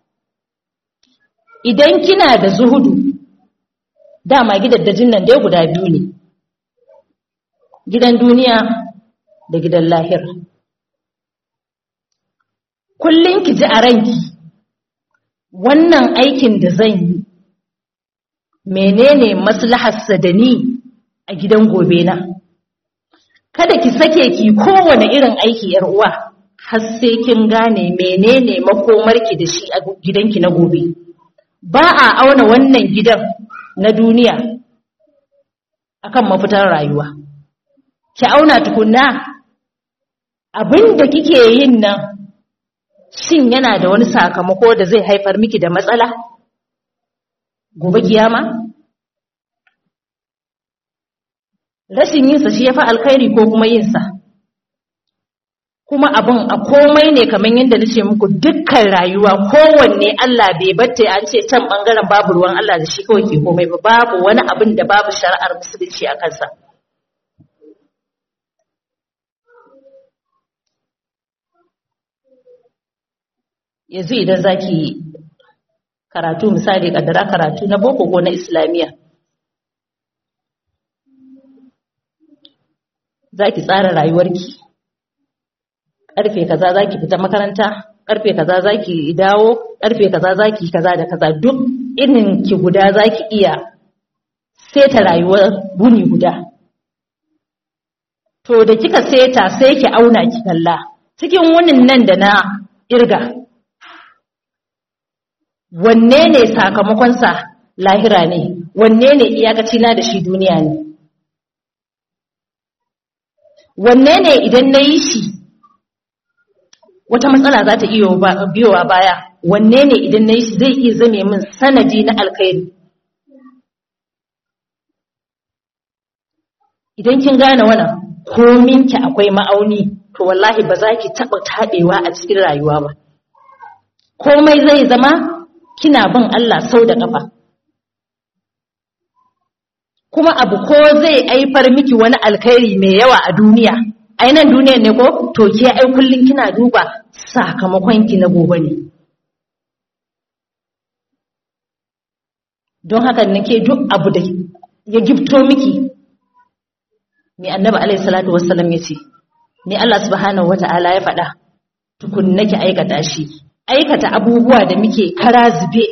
idan kina da zuhudu dama gidaddajin nan dai guda biyu ne gidan duniya da gidan lahira kullum ki ji a ranki wannan aikin da zan yi menene maslaharsa da ni a gidan gobe na kada ki sake ki kowane irin aiki yar uwa har sai kin gane menene makomarki da shi a gidanki na gobe ba a auna wannan gidan na duniya akan mafitar rayuwa ki auna tukunna abin da kike yin nan shin yana da wani sakamako da zai haifar miki da matsala gobe kiyama rashin yinsa shi ya fi alkhairi ko kuma yinsa kuma abin a komai ne kamar yadda nace muku dukkan rayuwa kowanne Allah bai batta an ce can bangaren babu ruwan Allah da shi kawai ke komai ba babu wani abin da babu shari'ar musulunci a kansa yanzu idan zaki karatu misali kaddara karatu na boko ko na islamiyya zaki tsara rayuwarki karfe kaza zaki fita makaranta karfe kaza zaki dawo karfe kaza zaki kaza da kaza duk irin ki guda zaki iya seta rayuwar buni guda to da kika seta sai ki auna ki kalla cikin wunin nan da na irga wanne ne sakamakonsa lahira ne wanne ne iyakaci na da shi duniya ne wanne ne idan na yi shi wata matsala za ta iya biyowa baya wanne ne idan na yi shi zai iya zame min sanadi na alkhairi idan kin gane wannan kominki akwai ma'auni to wallahi ba za ki taɓa taɓewa a cikin rayuwa ba komai zai zama kina bin Allah sau da ƙafa kuma abu ko zai aifar miki wani alkhairi mai yawa a duniya ainihin duniyar ne ko to ke ai kullum kina duba sakamakon ki na gobe ne don haka nake duk abu da ya gifto miki mai annabi alaihi salatu wassalam ya ce ni Allah subhanahu wata'ala ya faɗa tukun nake aikata shi aikata abubuwa da muke kara zube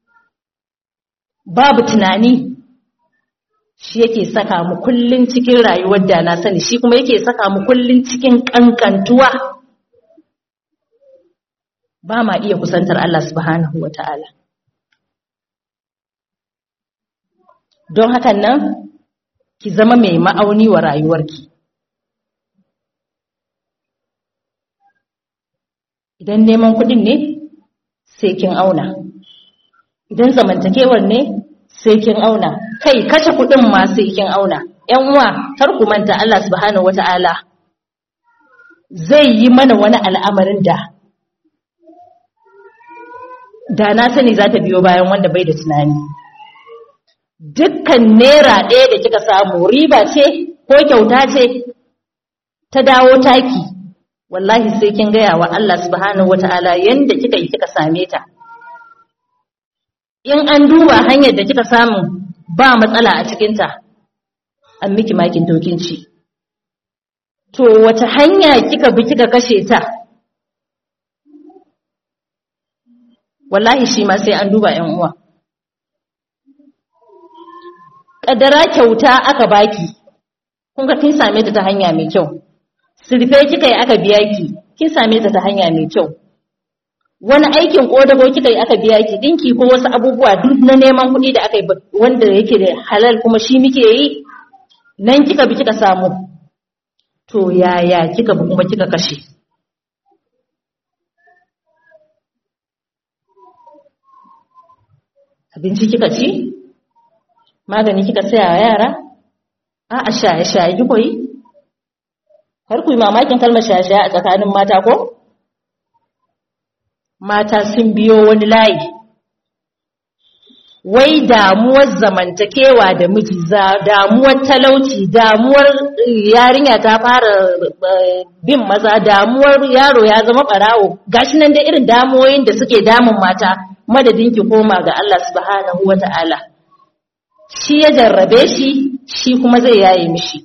babu tunani shi yake saka mu kullun cikin rayuwar da na sani shi kuma yake saka mu kullun cikin kankantuwa ba ma iya kusantar Allah subhanahu wata'ala don hakan nan ki zama mai ma'auni wa rayuwarki idan neman kuɗin ne sai kin auna idan zamantakewar ne sai kin auna kai kashe kuɗin ma sai kin auna ƴan uwa kar ku manta Allah subhanahu wata'ala zai yi mana wani al'amarin da da na sani za ta biyo bayan wanda bai da tunani dukkan naira ɗaya da kika samu riba ce ko kyauta ce ta dawo taki wallahi sai kin gaya wa Allah subhanahu wata'ala yanda kika yi kika same ta in an duba hanyar da kika samu ba matsala a cikinta an miki makin tokinci to wace hanya kika bi kika kashe ta wallahi shi ma sai an duba yan uwa kaddara kyauta aka baki kun ga kin same ta ta hanya mai kyau sirfe kika yi aka biya ki kin same ta ta hanya mai kyau wani aikin kodago kika yi aka biya ki dinki ko wasu abubuwa duk na neman kuɗi da aka yi wanda yake da halal kuma shi muke yi nan kika bi kika samu to yaya kika bi kuma kika kashe abinci kika ci magani kika saya wa yara a shaye shaye ki koyi har ku yi mamakin kalmar shaye shaye a tsakanin mata ko mata sun biyo wani layi wai damuwar zamantakewa da miji damuwar talauci damuwar yarinya ta fara bin maza damuwar yaro ya zama barawo gashi nan da irin damuwoyin da suke damun mata madadin ki koma ga Allah subhanahu wata'ala shi ya jarrabe shi shi kuma zai yaye mishi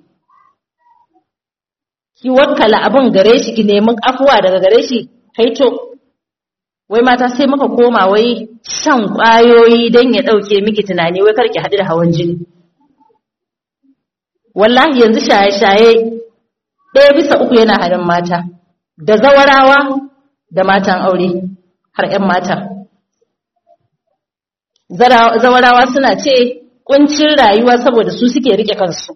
ki wakkala abin gare shi ki nemi afuwa daga gare shi kaito wai mata sai muka koma wai shan ƙwayoyi don ya ɗauke miki tunani wai karki haɗu da hawan jini wallahi yanzu shaye-shaye ɗaya bisa uku yana hannun mata da zawarawa da matan aure har 'yan mata zawarawa suna ce ƙuncin rayuwa saboda su suke rike kansu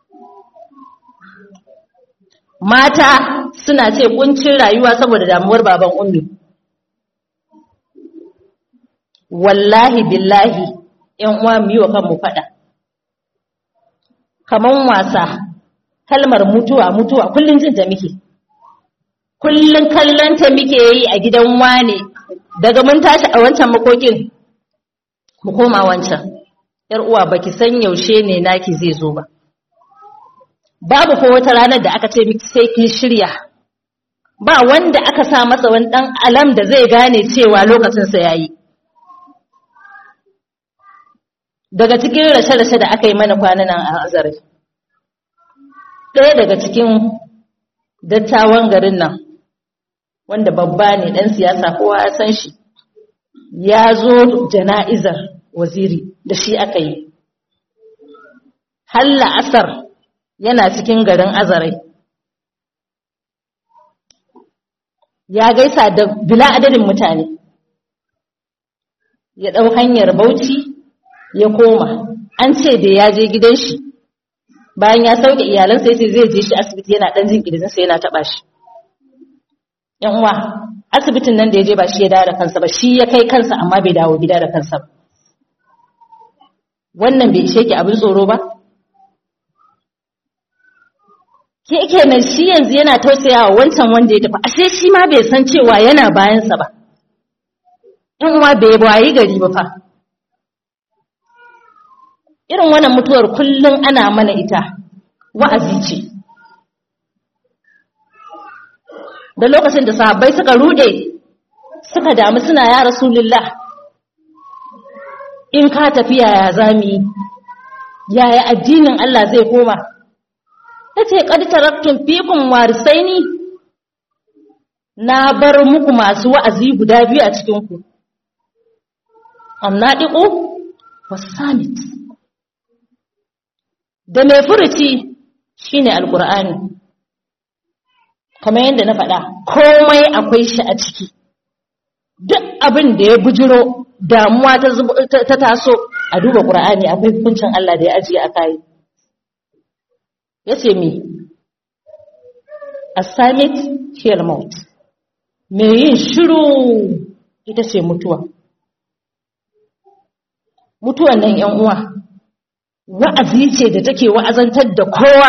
mata suna ce ƙuncin rayuwa saboda damuwar baban ummi wallahi billahi ‘yan uwa mu yi wa kanmu faɗa. Kaman wasa, kalmar mutuwa, mutuwa, kullum jin ta muke. Kullum kallon ta muke yi a gidan wane, daga mun tashi a wancan makokin, mu koma wancan. ‘Yar uwa baki san yaushe ne naki zai zo ba. Babu ko wata ranar da aka ce miki sai kin shirya. Ba wanda aka sa masa wani ɗan alam da zai gane cewa lokacinsa ya yi. daga cikin rashe-rashe da aka yi mana kwanan nan a azare ɗaya daga cikin dattawan garin nan wanda babba ne ɗan siyasa kowa ya san shi ya zo jana'izar waziri da shi aka yi halla asar yana cikin garin azare ya gaisa da bila adadin mutane ya ɗau hanyar bauchi ya koma an ce da ya je gidan shi bayan ya sauke iyalansa ya ce zai je shi asibiti yana dan jin kirjinsa yana taba shi yan uwa asibitin nan da ya je ba shi ya dawo da kansa ba shi ya kai kansa amma bai dawo gida da kansa ba wannan bai ishe ki abin tsoro ba sai kenan shi yanzu yana tausayawa wancan wanda ya tafi ashe shi ma bai san cewa yana bayansa ba in uwa bai wayi gari ba fa irin wannan mutuwar kullum ana mana ita wa'azi ce da lokacin da sahabbai suka rude suka damu suna ya rasulullah in ka tafi yaya zami yaya addinin Allah zai koma tace qad taraktum fikum warisaini na bar muku masu wa'azi guda biyu a cikin ku annadiqu wasamit da mai furuci shine alqur'ani kamar yadda na faɗa komai akwai shi a ciki duk abin da ya bujiro damuwa ta taso a duba ƙura'ani akwai hukuncin Allah da ya ajiye a kayi ya ce mi assignment here maut mai yin shiru ita ce mutuwa mutuwan nan yan uwa wa'azi ce da take wa'azantar da kowa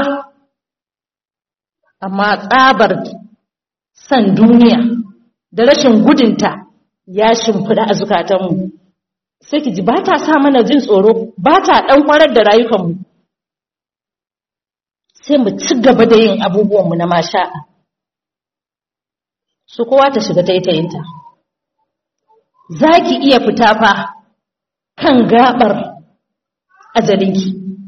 amma tsabar san duniya da rashin gudunta ya shimfiɗa a zukatanmu sai ki ji ba ta sa mana jin tsoro ba ta ɗan kwarar da rayukanmu sai mu ci gaba da yin abubuwanmu na masha'a su kowa ta shiga taitayinta za ki iya fita fa kan gaɓar ajalinki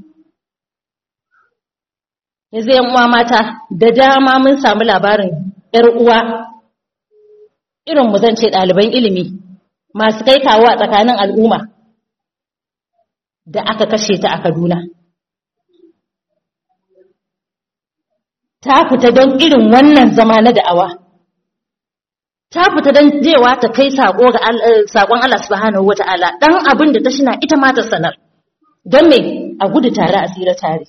yanzu yan uwa mata da dama mun samu labarin ‘yar uwa irin mu zan ce ɗaliban ilimi masu kai kawo a tsakanin al'umma da aka kashe ta a Kaduna. Ta fita don irin wannan zama na da'awa. Ta fita don jewa ta kai saƙon Allah subhanahu wata'ala ɗan abin da ta shina ita ma ta sanar. Don me a gudu tare a tsira tare.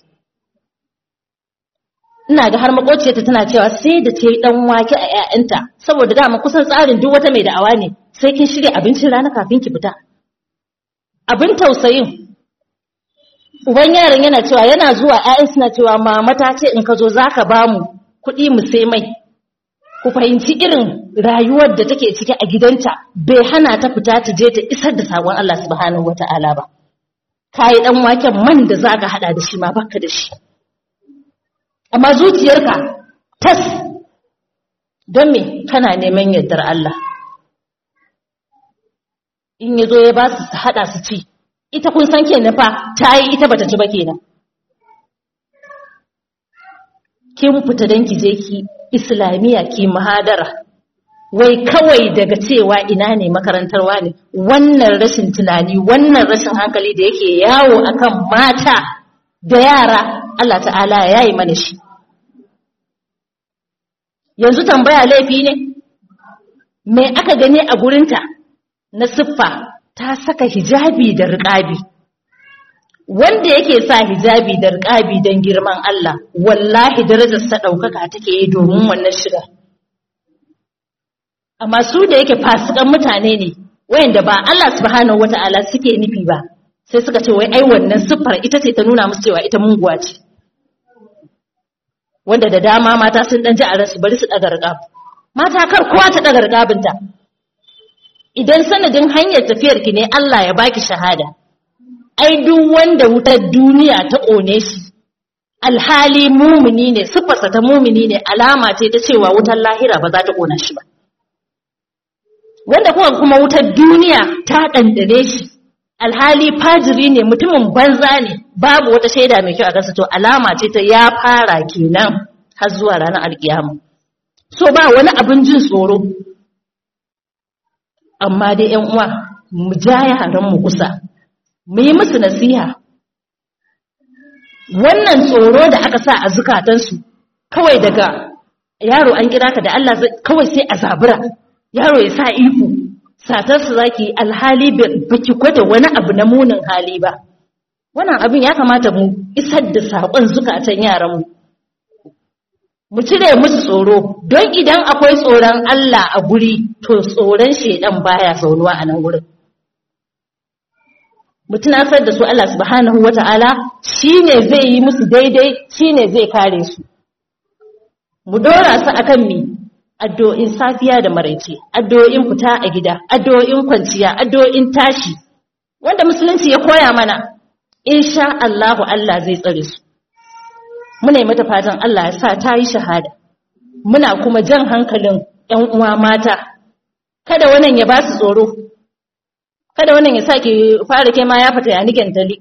ina ga har makociyarta tana cewa sai da ta yi dan wake a 'ya'yanta saboda dama kusan tsarin duk wata mai da'awa ne sai kin shirya abincin rana kafin ki fita abin tausayin uban yaron yana cewa yana zuwa 'ya'yan suna cewa mama ta ce in ka zo zaka ba mu kuɗi mu sai mai ku fahimci irin rayuwar da take ciki a gidanta bai hana ta fita ta je ta isar da sakon Allah subhanahu wata'ala ba kai dan waken man da zaka hada da shi ma baka da shi amma zuciyarka tas don me kana neman yardar Allah in ya zo ya ba su haɗa su ci ita kun san kenan fa ta yi ita bata ci ba kenan kin fita don ki je ki islamiyya ki muhadara wai kawai daga cewa ina ne makarantarwa ne wannan rashin tunani wannan rashin hankali da yake yawo akan mata da yara Allah ta'ala ya yi mana shi yanzu tambaya laifi ne me aka gani a gurinta na siffa ta saka hijabi da riƙabi wanda yake sa hijabi da riƙabi don girman Allah wallahi darajarsa ɗaukaka take yi domin wannan shiga amma su da yake fasikan mutane ne wayanda ba Allah subhanahu wata'ala suke nufi ba sai suka ce wai ai wannan siffar ita ce ta nuna musu cewa ita munguwa ce wanda da dama mata sun dan ji a ransu bari su daga riƙab mata kar kowa ta daga riƙabinta idan sanadin hanyar tafiyar ki ne Allah ya baki shahada ai duk wanda wutar duniya ta kone shi alhali mumini ne siffarsa ta mumini ne alama ce ta cewa wutar lahira ba za ta kona shi ba wanda kuma kuma wutar duniya ta dandane shi alhali fajiri ne mutumin banza ne babu wata shaida mai kyau a kansa to alama ce ta ya fara kenan har zuwa ranar alkiyama so ba wani abin jin tsoro amma dai yan uwa mu ja yaran mu kusa mu yi musu nasiha wannan tsoro da aka sa a zukatansu kawai daga yaro an kira ka da Allah kawai sai a zabura yaro ya sa ihu satarsu za ki alhali baki gwada wani abu na munin hali ba wannan abin ya kamata mu isar da saƙon zukatan yaranmu mu cire musu tsoro don idan akwai tsoron Allah a guri to tsoron shedan baya zaunuwa a nan gurin mu tunasar da su Allah subhanahu wata'ala shine zai yi musu daidai shine zai kare su mu dora su akan mi addu'o'in safiya da maraice addu'o'in fita a gida addu'o'in kwanciya addu'o'in tashi wanda musulunci ya koya mana insha Allahu Allah zai tsare su muna yi mata fatan Allah ya sa ta yi shahada muna kuma jan hankalin ƴan uwa mata kada wannan ya ba su tsoro kada wannan ya sake fara kai ma ya fita ya nigen tali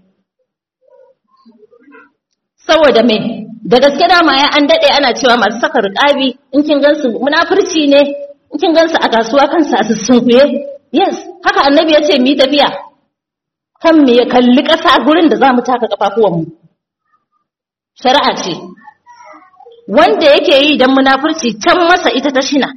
saboda me da gaske dama ya an dade ana cewa masu saka riƙabi in kin gansu munafurci ne in kin gansu a kasuwa kansu a sussunkuye yes haka annabi ya ce mu yi tafiya kan me ya kalli ƙasa gurin da za mu taka ƙafafuwanmu shari'a ce wanda yake yi don munafurci can masa ita ta shina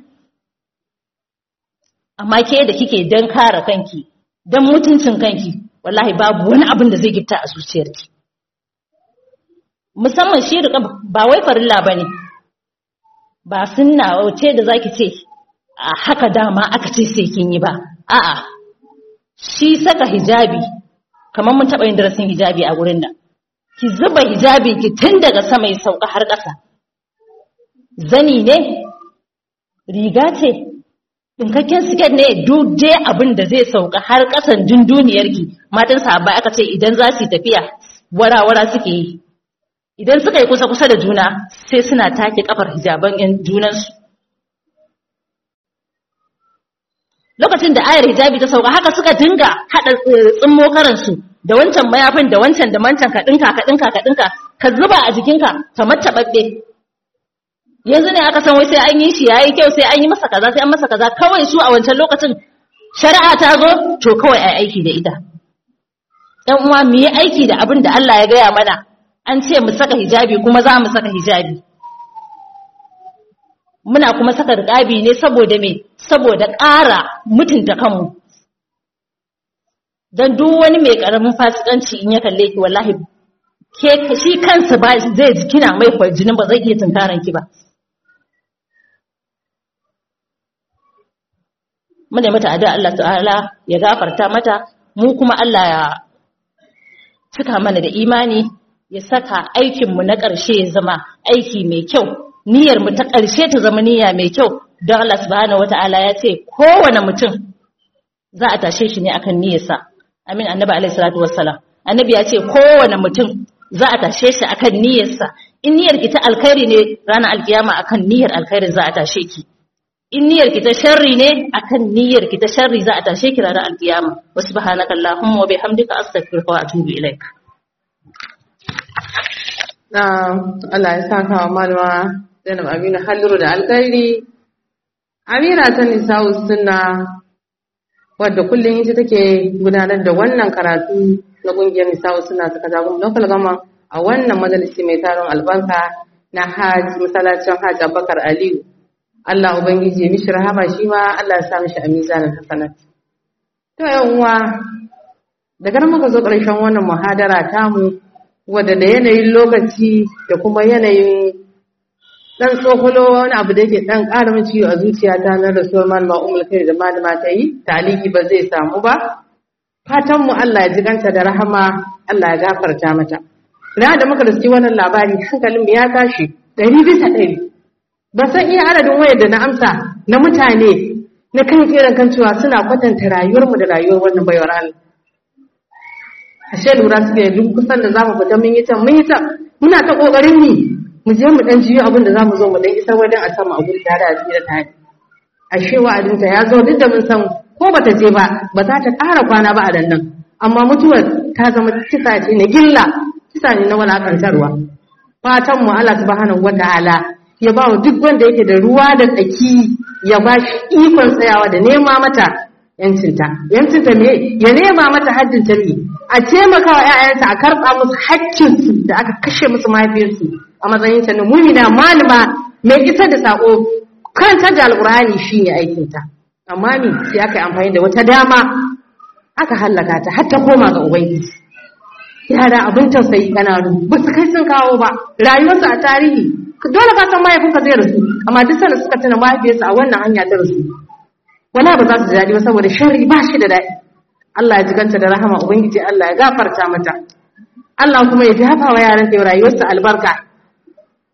amma ke da kike don kare kanki don mutuncin kanki wallahi babu wani abin da zai gifta a zuciyarki musamman shi riƙa ba wai farilla ba ne ba sunna ce da zaki ce a haka dama aka ce sai kin yi ba a'a shi saka hijabi kamar mun taɓa yin darasin hijabi a gurin nan ki zuba hijabi ki tun daga sama ya sauka har ƙasa zani ne riga ce ɗinkakken siket ne duk dai abin da zai sauka har ƙasan dunduniyarki matan sahabbai aka ce idan za su yi tafiya wara-wara suke yi idan suka yi kusa-kusa da juna sai suna take kafar hijaban yan junansu lokacin da ayar hijabi ta sauka haka suka dinga haɗa tsimmo karansu da wancan mayafin da wancan da mancan ka ɗinka ka ɗinka ka ɗinka ka zuba a jikinka kamar taɓaɓɓe yanzu ne aka san wai sai an yi shi yayi kyau sai an yi masa kaza sai an masa kaza kawai su a wancan lokacin shari'a ta zo to kawai ai aiki da ita ɗan uwa mu yi aiki da abin da Allah ya gaya mana an ce mu saka hijabi kuma za mu saka hijabi muna kuma saka riƙabi ne saboda me saboda ƙara mutunta kanmu don duk wani mai ƙaramin fasikanci in ya kalle ki wallahi ke shi kansa ba zai ji kina mai kwarjinin ba zai iya tunkaran ki ba muna mata addu'a Allah ta'ala ya gafarta mata mu kuma Allah ya cika mana da imani ya saka aikinmu na ƙarshe ya zama aiki mai kyau niyyar mu ta ƙarshe ta zama niyya mai kyau don Allah subhanahu wata'ala ya ce kowane mutum za a tashe shi ne akan niyyarsa amin annabi alaihi salatu wassalam annabi ya ce kowane mutum za a tashe shi akan niyyarsa in niyyar ki ta alkhairi ne ranar alkiyama akan niyyar alkhairin za a tashe ki in niyyar ki ta sharri ne akan niyyar ki ta sharri za a tashe ki ranar alkiyama wa subhanaka allahumma wa bihamdika astaghfiruka wa atubu ilaik na Allah ya saka wa malama Zainab Aminu Halliru da alkhairi Amira ta Nisa'u Sunna wadda kullum ita take gudanar da wannan karatu na kungiyar Nisa'u Sunna ta kaza kuma local gama a wannan majalisi mai taron albarka na Hajj masallacin Hajj Abubakar Aliyu Allah ubangiji ya mishi rahama shi ma Allah ya sa mishi a mizanin hasanat to yan uwa daga nan muka zo ƙarshen wannan muhadara tamu wadda da yanayin lokaci da kuma yanayin dan tsokolo wani abu da yake dan ƙara min ciwo a zuciyata na rasuwar malama umul kai da malama ta yi taliki ba zai samu ba fatan mu Allah ya jiganta da rahama Allah ya gafarta mata na da muka riski wannan labari hankalin mu ya tashi ɗari bisa ɗari ba san iya adadin wayar da na amsa na mutane na kan kiran kan cewa suna kwatanta rayuwarmu da rayuwar wannan baiwar Allah ashe lura suke duk kusan da zamu fita mun yi ta mun yi ta muna ta kokarin ni mu je mu dan jiyo abin da zamu zo mu dan isar wajen a sama a guri tare a tsira tare ashe wa'adin ta ya zo duk da mun san ko bata je ba ba za ta ƙara kwana ba a dan nan amma mutuwar ta zama kisa ce na gilla kisa ne na walakantarwa fatan mu Allah subhanahu wataala ya ba wa duk wanda yake da ruwa da tsaki ya ba shi ikon tsayawa da nema mata yancinta yancinta ne ya nema mata haddinta ne a taimaka wa 'ya'yansa a karɓa musu haƙƙinsu da aka kashe musu mahaifiyarsu a matsayin ta na mumina malama mai isa da sako kanta da alƙur'ani shine aikinta amma ni sai aka yi amfani da wata dama aka hallaka ta har ta koma ga ubangiji yara abin tausayi kananu ba su kai sun kawo ba rayuwarsu a tarihi dole ka san mahaifinka zai rasu amma duk sanda suka tuna mahaifiyarsa a wannan hanya ta rasu wala ba za su ji daɗi ba saboda sharri ba shi da daɗi Allah ya jiganta da rahama ubangiji Allah ya gafarta mata Allah kuma ya dafa wa yaran da rayuwarsa albarka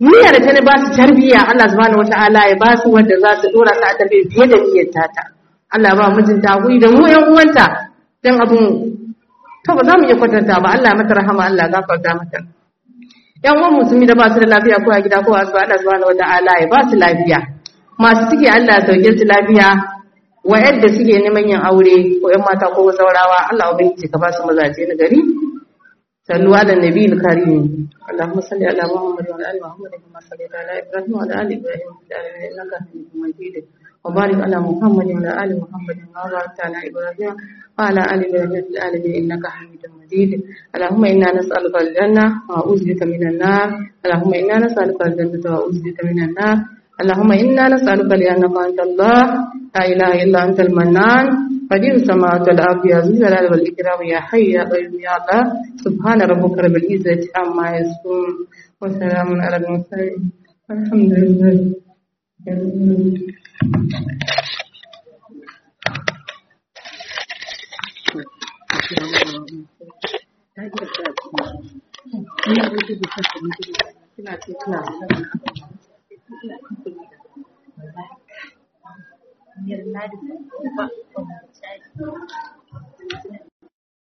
niyya da ta ne ba su tarbiyya Allah subhanahu wata'ala ya ba su wanda za su dora su a tarbiyya fiye da niyyar tata Allah ba mijinta hakuri da mu yan uwanta dan abun to ba za mu iya kwatanta ba Allah mata rahama Allah gafarta mata yan uwan musulmi da ba su da lafiya ko a gida ko a asibiti Allah subhanahu wata'ala ya ba su lafiya masu ciki Allah ya sauke su lafiya wa'yanda suke neman yin aure ko yan mata ko saurawa Allah ubangiji ka ba su mazaje na gari صلوا على النبي الكريم اللهم صل على محمد وعلى ال محمد كما صليت على ابراهيم وعلى ال ابراهيم في العالمين انك حميد مجيد وبارك على محمد وعلى ال محمد كما باركت على ابراهيم وعلى ال ابراهيم في العالمين انك حميد مجيد اللهم انا نسالك الجنه واعوذ بك من النار اللهم انا نسالك الجنه واعوذ بك من النار اللهم انا نسالك لانك انت الله لا اله الا انت المنان قدير السماوات والارض يا ذو الجلال والاكرام يا حي يا قيوم يا الله سبحان ربك رب العزه عما يصفون وسلام على المرسلين الحمد لله You're not